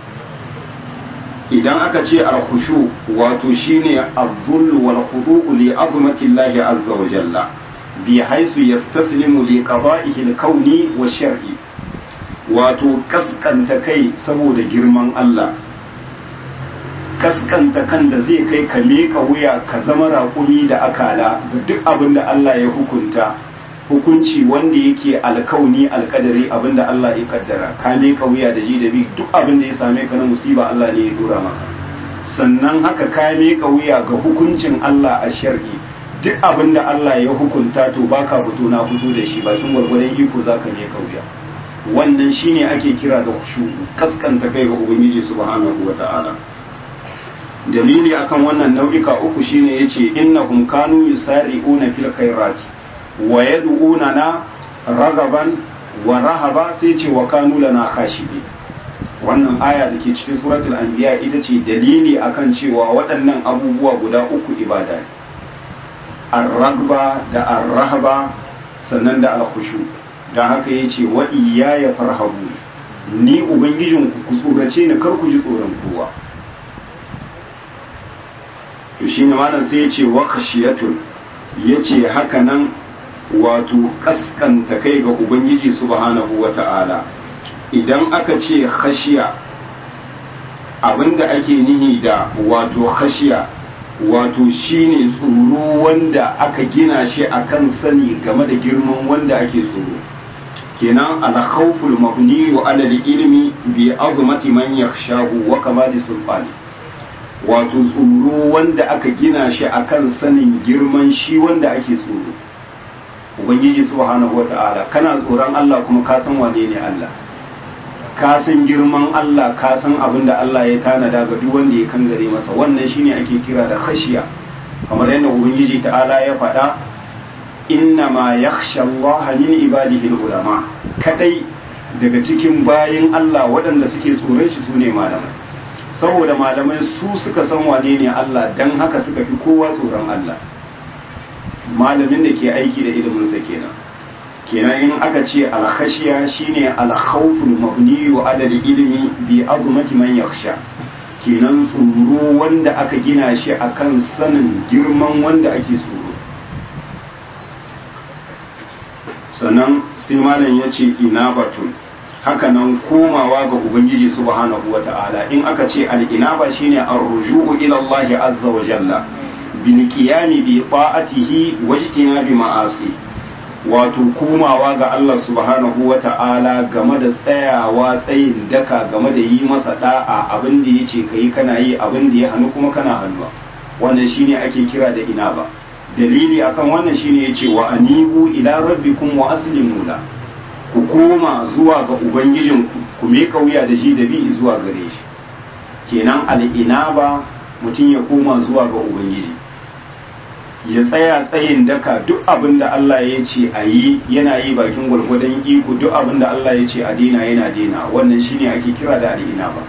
idan aka ce alkhushu wato shine az-zull wal khudu' li azmatillahi azza wa jalla bi haisu yastaslimu li qada'ihi al-kauni wa shar'i wato kaskanta kai saboda girman Allah kaskanta kan da zai kai ka leka wuya ka zama raƙumi da akala da duk abin da Allah ya hukunta hukunci wanda yake alkauni alkadari abin da Allah ya kaddara ka leka wuya da ji da bi duk abin da ya same ka na musiba Allah ne ya dora maka sannan haka ka leka wuya ga hukuncin Allah a shar'i duk abin da Allah ya hukunta to baka fito na fito da shi bakin gwargwadon iko zaka leka wuya wannan shine ake kira da khushu kaskanta kai ga ubangiji subhanahu wata'ala dalili akan wannan nau'ika uku shine yace innahum kanu yusari'una fil khairati wa yad'unana ragaban wa rahaba sai ce wa kanu lana khashibi wannan aya da ke cikin suratul anbiya ita ce dalili akan cewa waɗannan abubuwa guda uku ibada ne ar-ragba da ar-rahaba sannan da al-khushu dan haka yace wa iyaya farhabu ni ubangijinku ku tsorace ni kar ku ji tsoron kowa to shine malam sai yace wa khashiyatun yace haka nan wato kaskanta kai ga ubangiji subhanahu wata'ala idan aka ce khashiya abinda ake nihi da wato khashiya wato shine tsoro wanda aka gina shi akan sani game da girman wanda ake tsoro kenan al-khawful mabni wa ala ilmi bi azmati man yakhshahu wa kamali sulfani wato tsoro wanda aka gina shi akan sanin girman shi wanda ake tsoro ubangiji subhanahu wata'ala kana tsoron Allah kuma ka san wane ne Allah ka san girman Allah ka san abin da Allah ya tanada ga duk wanda ya kangare masa wannan shine ake kira da khashiya kamar yadda ubangiji ta'ala ya faɗa inna ma yakhsha Allah min ibadihi ulama kadai daga cikin bayin Allah waɗanda suke tsoron shi sune malamai saboda malamai su suka san wane ne Allah dan haka suka fi kowa tsoron Allah malamin da ke aiki da iliminsa kenan kenan in aka ce alkhashiya shine alkhawful mabni wa adal ilmi bi azmati man yakhsha kenan tsoro wanda aka gina shi akan sanin girman wanda ake tsoro sannan sai malam ya ce inabatun hakanan komawa ga ubangiji subhanahu wata'ala in aka ce al-inaba shine ar-ruju'u ila Allah azza wa jalla bil qiyami bi ta'atihi wajtina bi ma'asi wato komawa ga Allah subhanahu wa ta'ala game da tsayawa tsayin daka game da yi masa da'a abin da ya ce ka yi kana yi abin da ya hannu kuma kana hannuwa wannan shine ake kira da ina ba dalili akan wannan shine ya ce wa anibu ila rabbikum wa aslimu la ku koma zuwa ga ubangijinku ku me kauya da shi da bi zuwa gare shi kenan al'inaba mutum ya koma zuwa ga ubangiji ya tsaya tsayin daka duk abin da Allah ya ce a yi yana yi bakin gwargwadon iko duk abin da Allah ya ce a dina yana dina wannan shine ake kira da al'ina ba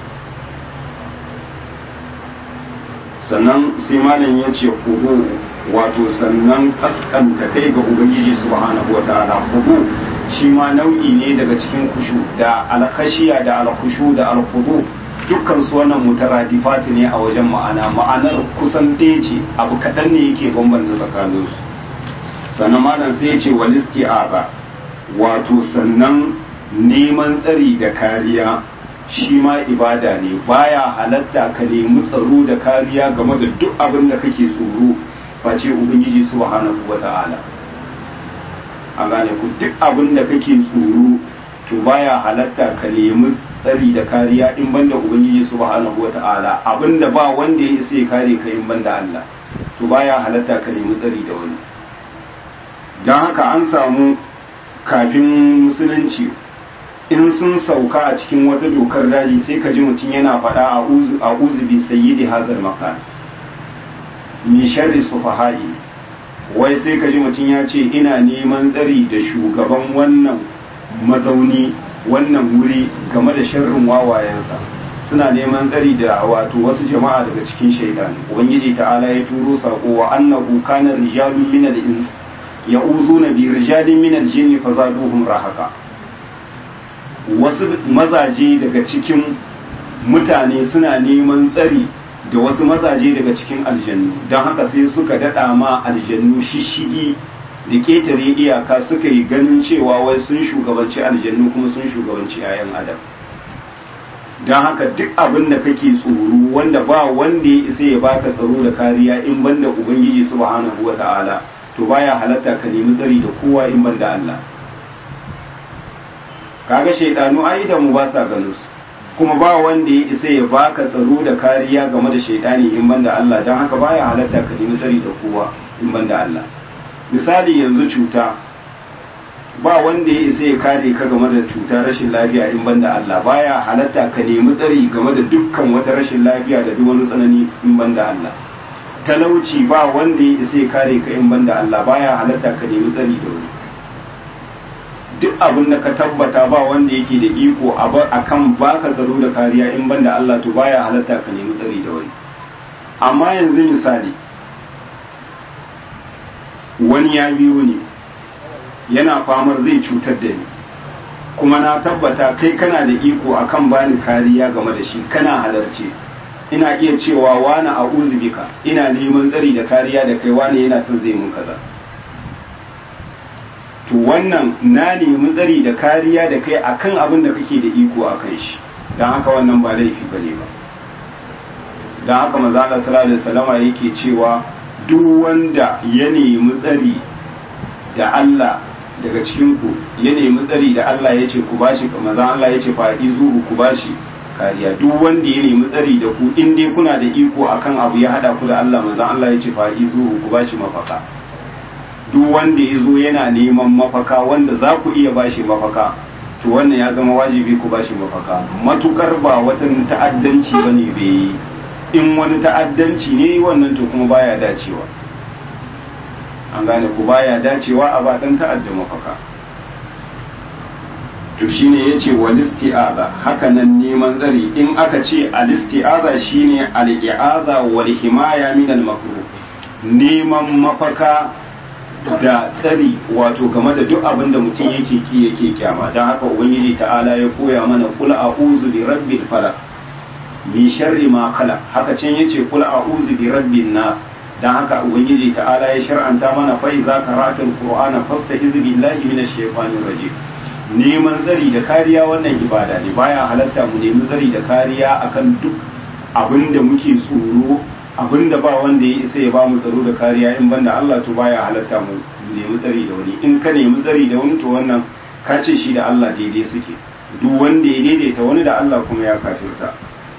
sannan sai malam ya ce hudu wato sannan kaskanta kai ga ubangiji subhanahu wataala hudu shi ma nau'i ne daga cikin kushu da alkhashiya da alkhushu da alhudu dukkan su wannan mutaradifati ne a wajen ma'ana ma'anar kusan ɗaya ce abu kaɗan ne yake bambanta tsakanin su sannan malam sai ya ce wal isti'aza wato sannan neman tsari da kariya shi ma ibada ne baya halatta ka nemi tsaro da kariya game da duk abin da kake tsoro face ubangiji subhanahu wata'ala an gane ku duk abin da kake tsoro to baya halatta ka nemi tsari da kariya in banda ubangiji subhanahu wata'ala abinda ba wanda ya isa ya kare ka in banda Allah to baya halatta ka nemi tsari da wani don haka an samu kafin musulunci in sun sauka a cikin wata dokar daji sai ka ji mutum yana faɗa a uzubi sayyidi hazar makan mi sharri sufaha'i wai sai ka ji mutum ya ce ina neman tsari da shugaban wannan mazauni wannan wuri game da sharrin wawayensa suna neman tsari da wato wasu jama'a daga cikin shaidan ubangiji ta'ala ya turo sako wa annahu kana rijalun min al-ins ya'uzuna bi rijalin min al-jinn fazaduhum rahaka wasu mazaje daga cikin mutane suna neman tsari da wasu mazaje daga cikin aljannu don haka sai suka dada ma aljannu shishigi da ketare iyaka suka yi ganin cewa wai sun shugabanci aljannu kuma sun shugabanci 'ya'yan adam don haka duk abin da kake tsoro wanda ba wanda ya isa ya baka tsaro da kariya in banda ubangiji subhanahu wa ta'ala to baya halatta ka nemi tsari da kowa in banda Allah kaga shaidanu ai da mu ba sa ganin su kuma ba wanda ya isa ya baka tsaro da kariya game da shaidani in banda Allah don haka baya halatta ka nemi tsari da kowa in banda Allah misali yanzu cuta ba wanda ya isa ya kare ka game da cuta rashin lafiya in banda Allah baya halatta ka nemi tsari game da dukkan wata rashin lafiya da duk wani tsanani in banda Allah talauci ba wanda ya isa ya kare ka in banda Allah baya halatta ka nemi tsari da wani duk abin da ka tabbata ba wanda yake da iko akan baka tsaro da kariya in banda Allah to baya halatta ka nemi tsari da wani amma yanzu misali wani ya biyo ne yana famar zai cutar da ni kuma na tabbata kai kana da iko akan bani kariya game da shi kana halarce ina iya cewa wani a bika ina neman tsari da kariya da kai wani yana son zai mun kaza to wannan na nemi tsari da kariya da kai akan abin da kake da iko a kan shi don haka wannan ba laifi bane ba don haka maza Allah sallallahu alaihi wasallama yake cewa duk wanda ya nemi tsari da Allah daga cikin ku ya nemi tsari da Allah ya ce ku bashi maza Allah ya ce faɗi zuhu ku bashi kariya duk wanda ya nemi tsari da ku in dai kuna da iko akan abu ya hada ku da Allah maza Allah ya ce faɗi zuhu ku bashi mafaka duk wanda ya zo yana neman mafaka wanda za ku iya bashi mafaka to wannan ya zama wajibi ku bashi mafaka matukar ba wata ta'addanci bane bai yi in wani ta'addanci ne wannan to kuma baya dacewa an gane ku baya dacewa a baɗan ta'adda mafaka to shine yace wal isti'aza haka nan neman tsari in aka ce al isti'aza shine al i'aza wal himaya min al makruh neman mafaka da tsari wato game da duk abin da mutum yake ki yake kyama don haka ubangiji ta'ala ya koya mana kul a'udhu bi rabbil falaq min sharri ma khalaq haka can yace kul a'udhu bi rabbin nas dan haka ubangiji ta'ala ya shar'anta mana fa idza qara'atul qur'ana fasta'iz billahi minash shaitanir rajim neman tsari da kariya wannan ibada ne baya halatta mu nemi tsari da kariya akan duk abinda muke tsoro abinda ba wanda ya isa ya ba mu tsaro da kariya in banda Allah to baya halatta mu nemi tsari da wani in ka nemi tsari da wani to wannan ka ce shi da Allah daidai suke duk wanda ya daidaita wani da Allah kuma ya kafirta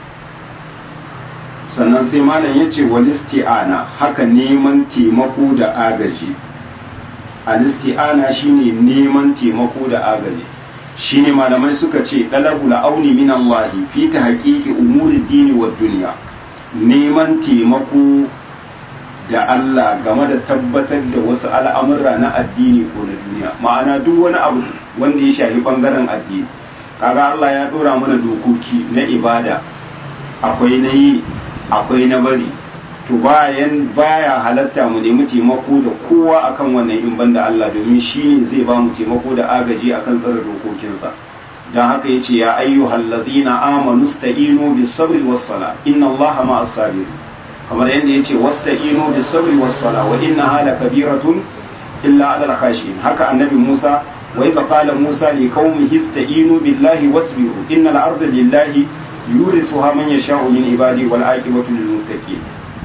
sannan sai malam ya ce walisti'ana haka neman taimako da agaji alisti'ana shine neman taimako da agaji shine malamai suka ce dalabu auni min Allah fi tahqiqi umuri dini wa dunya neman taimako da Allah game da tabbatar da wasu al'amura na addini ko na duniya ma'ana duk wani abu wanda ya shafi bangaren addini kaga Allah ya dora mana dokoki na ibada akwai na yi akwai na bari to bayan baya halatta mu nemi taimako da kowa akan wannan in banda Allah domin shi ne zai ba mu taimako da agaji akan tsare dokokinsa dan haka yace ya ayyuhal ladina amanu sta'inu bis sabri was sala inna Allaha ma'as sabirin kamar yadda yace wasta'inu bis sabri was sala wa innaha lakabiratun illa 'alal khashin haka annabi Musa wa idza qala Musa li qaumihi ista'inu billahi wasbiru innal arda lillahi yurisuha man yasha'u min ibadi wal aqibatu lil muttaqin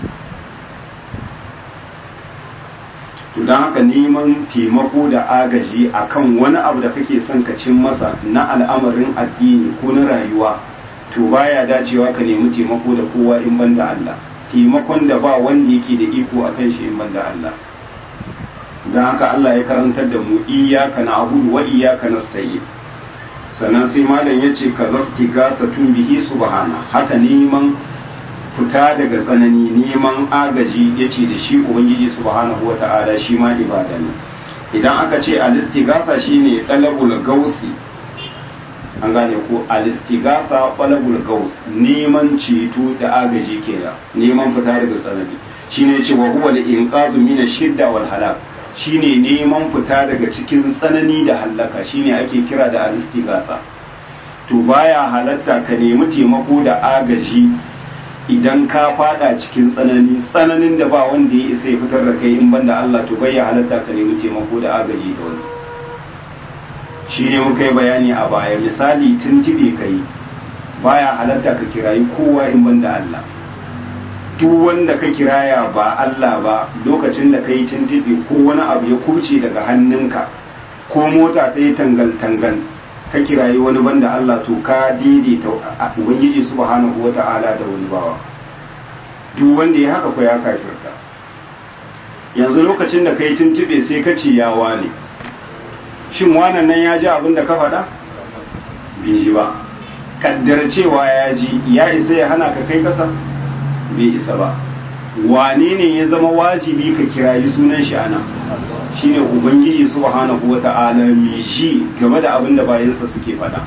to dan haka neman taimako da agaji akan wani abu da kake son ka cin masa na al'amarin addini ko na rayuwa to baya dacewa ka nemi taimako da kowa in banda Allah taimakon da ba wanda yake da iko akan shi in banda Allah dan haka Allah ya karantar da mu iyyaka na'budu wa iyyaka nasta'in sannan sai malam ya ce ka zasti gasa tun bihi subhana haka neman fita daga tsanani neman agaji ya ce da shi ubangiji subhanahu wa ta'ala shi ma ibada ne idan aka ce alistigasa shine talabul gausi an gane ko alistigasa talabul gaus neman ceto da agaji kenan neman fita daga tsanani shine ce wa huwa al-inqadhu min ash-shidda wal halak shine neman fita daga cikin tsanani da hallaka shine ake kira da alistigasa to baya halatta ka nemi taimako da agaji idan ka fada cikin tsanani tsananin da ba wanda ya isa ya fitar da kai in banda Allah to bai halatta ka nemi taimako da agaji da wani shi ne muka yi bayani a baya misali tuntube kai baya halatta ka kirayi kowa in banda Allah duk wanda ka kiraya ba Allah ba lokacin da ka yi tuntube ko wani abu ya kurce daga hannunka ko mota ta yi tangal-tangal ka kirayi wani banda Allah to ka daidaita ubangiji subhanahu wata'ala da wani bawa duk wanda ya haka ko ya kafirta yanzu lokacin da ka yi tuntube sai ka ce yawa ne shin wannan nan ya ji abin da ka faɗa bai ji ba kaddar cewa ya ji ya isa ya hana ka kai kasa bai isa ba wane ne ya zama wajibi ka kirayi sunan shi ana shine ubangiji subhanahu wata'ala mai ji game da abin da bayansa suke faɗa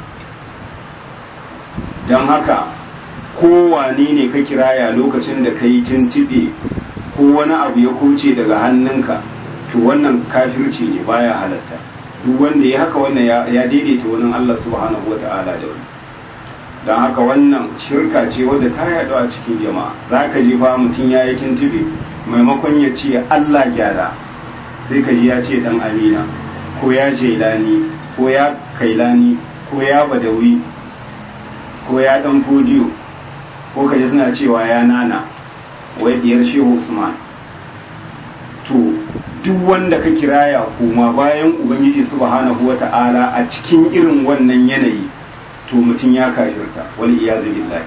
don haka kowane ne ka kiraya lokacin da ka yi tuntuɓe ko wani abu ya kuce daga hannunka to wannan kafirci ne baya halatta duk wanda ya haka wannan ya daidaita wani Allah subhanahu wata'ala da wani don haka wannan shirka ce wadda ta yaɗu a cikin jama'a za ka ji fa mutum ya yi tuntube maimakon ya ce allah gyara sai ka ji ya ce dan amina ko ya jelani ko ya kailani ko ya badawi ko ya dan fodiyo ko ka ji suna cewa ya nana wai diyar shehu usman to duk wanda ka kiraya kuma bayan ubangiji subhanahu wata'ala a cikin irin wannan yanayi to mutum ya kafirta wani iyazu billahi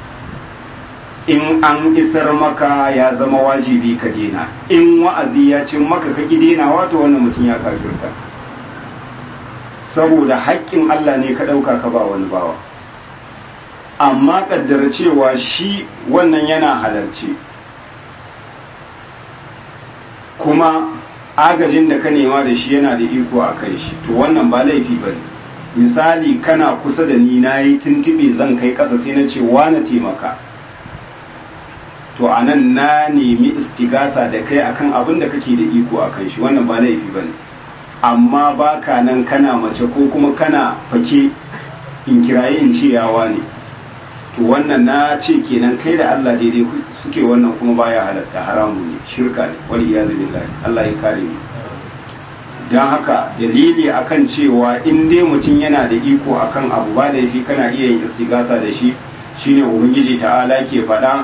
in an isar maka ya zama wajibi ka dena in wa'azi ya ce maka ka dena wato wannan mutum ya kafirta saboda haƙƙin Allah ne ka ɗauka ka ba wani bawa amma ƙaddara cewa shi wannan yana halarci kuma agajin da ka nema da shi yana da iko a kai shi to wannan ba laifi ba ne misali kana kusa da ni na yi tuntube zan kai ƙasa sai na ce na taimaka to a nan na nemi istigasa da kai akan abin da kake da iko a kai shi wannan ba laifi ba ne amma ba ka nan kana mace ko kuma kana fake in kiraye in ce yawa ne to wannan na ce kenan kai da Allah daidai suke wannan kuma baya halatta haramu ne shirka ne wal iyazu billahi Allah ya kare mu don haka dalili akan cewa in dai mutum yana da iko akan abu ba da yafi kana iya yin istigasa da shi shine ubangiji ta'ala ke faɗa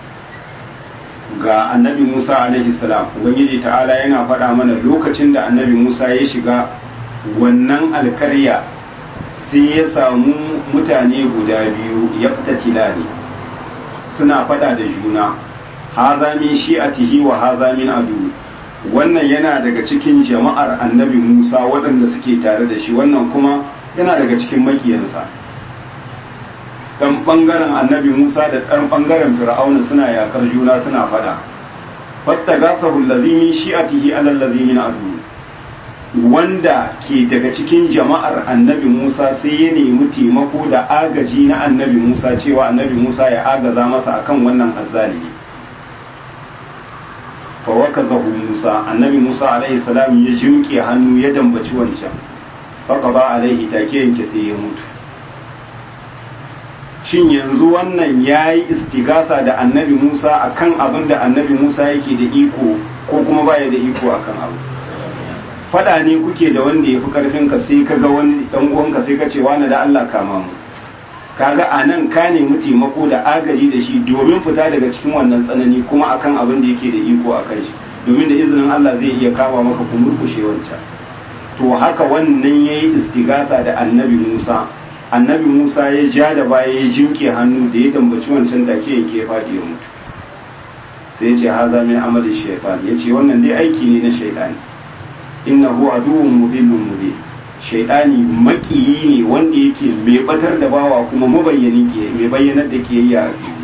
ga annabi Musa alaihi salam ubangiji ta'ala yana faɗa mana lokacin da annabi Musa ya shiga wannan alkarya sai ya samu mutane guda biyu ya fita tilani suna faɗa da juna haza min shi'atihi wa haza min adu wannan yana daga cikin jama'ar annabi Musa waɗanda suke tare da shi wannan kuma yana daga cikin makiyansa dan bangaren annabi Musa da dan bangaren Fir'auna suna yakar juna suna fada fastagasahu allazi min shi'atihi ala allazi min adu wanda ke daga cikin jama'ar annabi Musa sai ya nemi taimako da agaji na annabi Musa cewa annabi Musa ya agaza masa akan wannan azzalimi fa wakazahu Musa annabi Musa alaihi salam ya jimke hannu ya dambaci wancan faqada alaihi take yanke sai ya mutu shin yanzu wannan ya yi istigasa da annabi Musa akan abin da annabi Musa yake da iko ko kuma baya da iko akan abu fada ne kuke da wanda ya fi karfin ka sai ka ga wani dan uwanka sai ka ce wani da Allah kama mu kaga a nan ka nemi taimako da agaji da shi domin fita daga cikin wannan tsanani kuma akan abin da yake da iko a kai shi domin da izinin Allah zai iya kama maka ku murkushe wancan to haka wannan yayi istigasa da annabi Musa annabi Musa ya ja da baya ya jinke hannu da ya dambaci wancan take yake ya faɗi ya mutu sai ya ce haza min amali shaytan ya ce wannan dai aiki ne na shaytani innahu aduwwun mudillun mubin shaytani makiyi ne wanda yake mai batar da bawa kuma mabayyani ke mai bayyanar da kiyayya a fili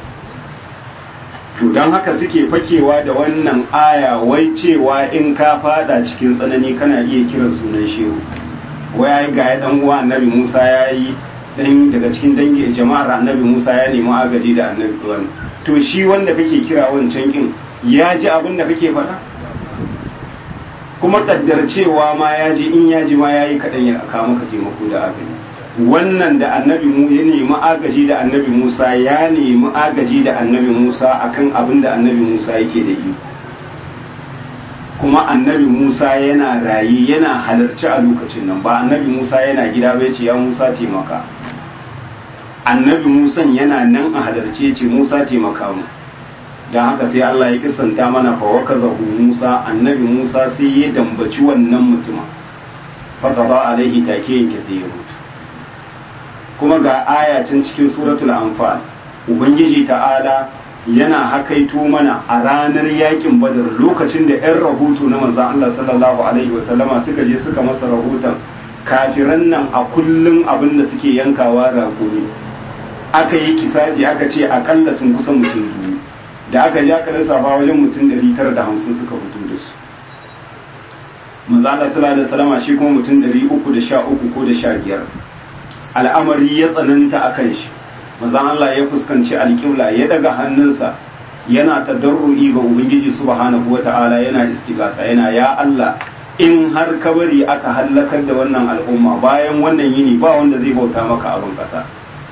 to don haka suke fakewa da wannan aya wai cewa in ka fada cikin tsanani kana iya kiran sunan shehu wai ga ya dan uwa annabi Musa ya yi dan daga cikin dangi jama'ar annabi Musa ya nemi agaji da annabi wani to shi wanda kake kira wancan kin ya ji abin da kake faɗa kuma kaddar cewa ma ya ji in ya ji ma ya yi kaɗan ya aka maka taimako da agaji wannan da annabi mu ya nemi agaji da annabi Musa ya nemi agaji da annabi Musa akan abin da annabi Musa yake da iko kuma annabi Musa yana rayi yana halarci a lokacin nan ba annabi Musa yana gida bai ce ya Musa taimaka annabi Musa yana nan a halarce ce Musa taimaka mu don haka sai Allah ya kisanta mana fa waka zahu Musa annabi Musa sai ya dambaci wannan mutuma fa qada alaihi take yanke sai ya mutu kuma ga aya can cikin suratul anfal ubangiji ta'ala yana hakaito mana a ranar yakin badar lokacin da 'yan rahoto na manzan Allah sallallahu Alaihi wasallama suka je suka masa rahoton kafiran nan a kullum abin da suke yankawa raƙumi aka yi kisaji aka ce akalla sun kusa mutum biyu da aka ja ka lissafa wajen mutum 950 suka fito da su manzo Allah sallallahu alaihi wasallam shi kuma mutum 313 ko da 15 al'amari ya tsananta akan shi manzo Allah ya fuskanci alƙibla ya daga hannunsa yana tadarrui ga ubangiji subhanahu wata'ala yana istigasa yana ya Allah in har ka bari aka hallakar da wannan al'umma bayan wannan yini ba wanda zai bauta maka abin ƙasa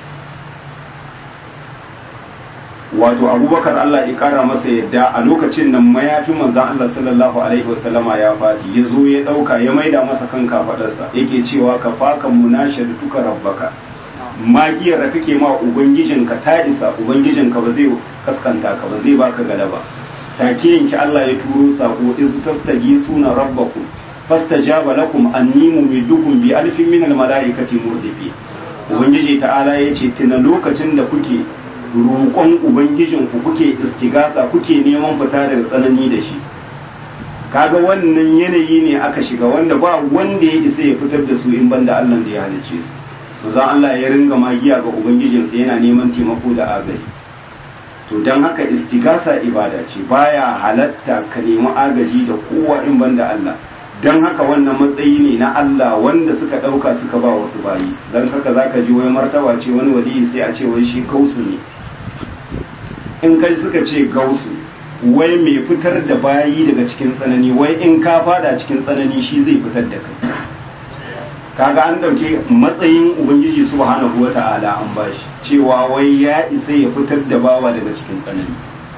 wato abubakar Allah ya kara masa yadda a lokacin nan mayafin manzan Allah sallallahu alaihi wasallama ya faɗi ya zo ya ɗauka ya maida masa kan kafaɗarsa yake cewa ka faka munashar duka rabbaka magiyar da kake ma ubangijinka ta isa ubangijinka ba zai kaskanta ka ba zai baka galaba take yanki Allah ya turo sako iz tastagisuna rabbakum fastajaba lakum anni mumidukum bi alfin min almalaikati murdifi ubangiji ta'ala yace tuna lokacin da kuke roƙon ubangijinku kuke istigasa kuke neman fita daga tsanani da shi kaga wannan yanayi ne aka shiga wanda ba wanda ya isa ya fitar da su in banda Allah da ya halice su manzon Allah ya ringa magiya ga ubangijinsa yana neman taimako da agaji to don haka istigasa ibada ce baya halatta ka nemi agaji da kowa in banda Allah don haka wannan matsayi ne na Allah wanda suka ɗauka suka ba wasu bayi don haka zaka ji wai martaba ce wani waliyi sai a ce wai shi kausu ne in kai suka ce gausu wai mai fitar da bayi daga cikin tsanani wai in ka fada cikin tsanani shi zai fitar da kai kaga an dauke matsayin ubangiji subhanahu wata'ala an bashi cewa wai ya isa ya fitar da bawa daga cikin tsanani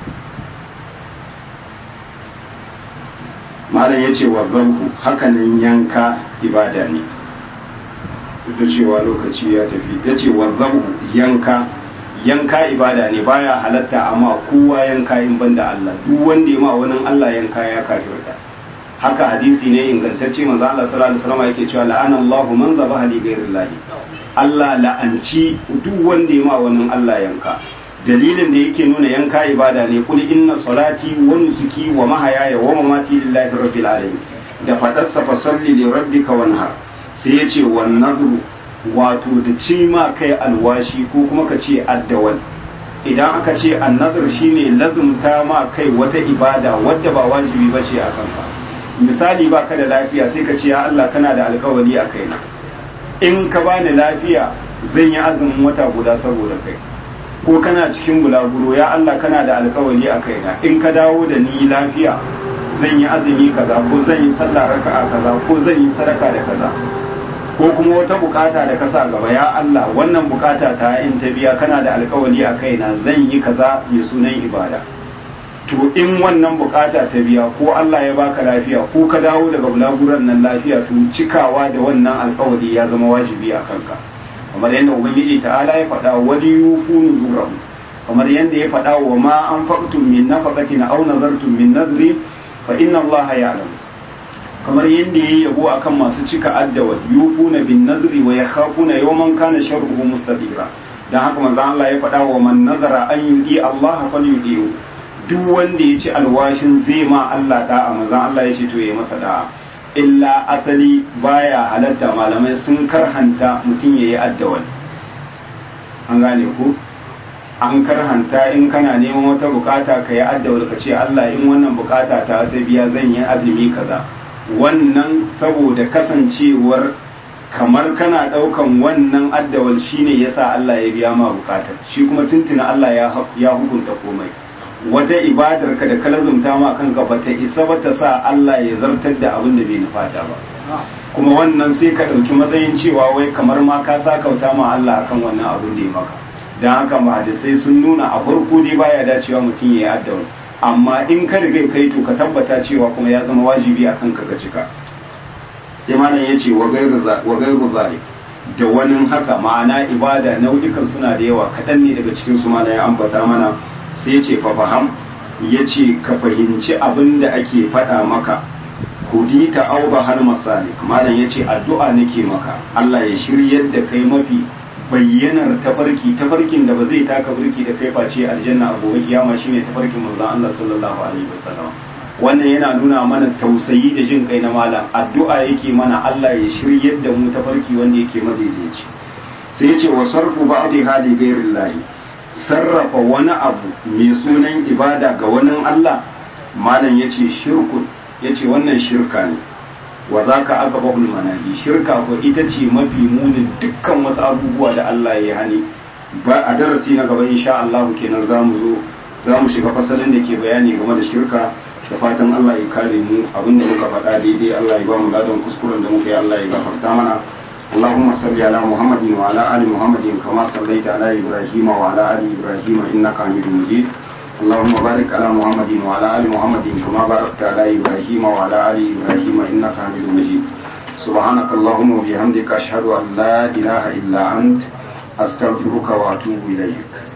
malam ya ce wa garku hakanan yanka ibada ne duk da cewa lokaci ya tafi ya ce wa yanka yanka ibada ne baya halatta amma kowa yanka in banda Allah duk wanda ya ma wani Allah yanka ya kafirta haka hadisi ne ingantacce manzo Allah sallallahu alaihi wasallam yake cewa la'ana Allahu man zabaha li ghairi Allah la'anci duk wanda ya ma wani Allah yanka dalilin da yake nuna yanka ibada ne kul inna salati wa nusuki wa mahayaya wa mamati lillahi rabbil alamin da fadarsa fa salli li rabbika wanhar sai yace wan nadru wato da ci ma kai alwashi ko kuma ka ce addawal idan aka ce annazar shine lazumta ma kai wata ibada wadda ba wajibi ba ce a kanka misali ba ka da lafiya sai ka ce ya Allah kana da alkawari a kaina in ka bani lafiya zan yi azumin wata guda saboda kai ko kana cikin bulaguro ya Allah kana da alkawari a kaina in ka dawo da ni lafiya zan yi azumi kaza ko zan yi sallah raka'a kaza ko zan yi sadaka da kaza ko kuma wata bukata da ka sa gaba ya Allah wannan bukata ta in ta biya kana da alkawari a kaina zan yi kaza mai sunan ibada to in wannan bukata ta biya ko Allah ya baka lafiya ko ka dawo daga bulaguran nan lafiya to cikawa da wannan alkawari ya zama wajibi a kanka kamar yadda ubangiji ta'ala ya faɗa wani yufunu zurahu kamar yadda ya faɗa wa ma an faqtum min nafaqatin aw nazartum min nadri fa inna Allah ya'lam kamar yadda ya yi yabo akan masu cika addawal yufuna bin nadri wa yakhafuna yawman kana sharruhu mustadira dan haka manzo Allah ya faɗa wa man nazara an yudi Allah falyudiyu duk wanda ya ci alwashin zai ma Allah da'a manzo Allah ya ce to yayi masa da'a illa asali baya halatta malamai sun karhanta mutum yayi addawal an gane ku an karhanta in kana neman wata bukata ka yi addawal ka ce Allah in wannan bukata ta ta biya zan yi azumi kaza wannan saboda kasancewar kamar kana daukan wannan addawal shine yasa Allah ya biya ma bukatar shi kuma tuntuna Allah ya hukunta komai wata ibadar ka da kalazumta ma kanka bata isa ba ta sa Allah ya zartar da abin da bai nufata ba kuma wannan sai ka dauki matsayin cewa wai kamar ma ka sakauta ma Allah akan wannan abin da ya maka dan haka ma sai sun nuna a farko dai baya dacewa mutum ya yi addawal amma in ka riga kai to ka tabbata cewa kuma ya zama wajibi a kanka ka cika sai malam ya ce wa gairu zalik da wani haka ma'ana ibada nau'ikan suna da yawa kaɗan ne daga cikin su malam ya ambata mana sai ya ce fa faham ya ce ka fahimci abin da ake faɗa maka hudita auba har masalik malam ya ce addu'a nake maka Allah ya shiryar da kai mafi bayyanar tafarki tafarkin da ba zai taka burki da kai face aljanna a gobe kiyama shine tafarkin manzon Allah sallallahu alaihi wasallam wannan yana nuna mana tausayi da jin kai na malam addu'a yake mana Allah ya shiryar da mu tafarki wanda yake madaidaici sai yace wa sarfu ba'dhi hali ghairillahi sarrafa wani abu mai sunan ibada ga wani Allah malam ya ce shirkun ya ce wannan shirka ne wa za ka aka bahul manahi shirka ko ita ce mafi munin dukkan wasu abubuwa da Allah ya hani ba a darasi na gaba insha Allah kenan za mu zo za mu shiga fasalin da ke bayani game da shirka da fatan Allah ya kare mu abinda muka faɗa daidai Allah ya ba mu ladan kuskuren da muka yi Allah ya gafarta mana اللهم صل على محمد وعلى ال محمد كما صليت على ابراهيم وعلى ال ابراهيم انك حميد مجيد اللهم بارك على محمد وعلى ال محمد كما باركت على ابراهيم وعلى ال ابراهيم انك حميد مجيد سبحانك اللهم وبحمدك اشهد ان لا اله الا انت استغفرك واتوب اليك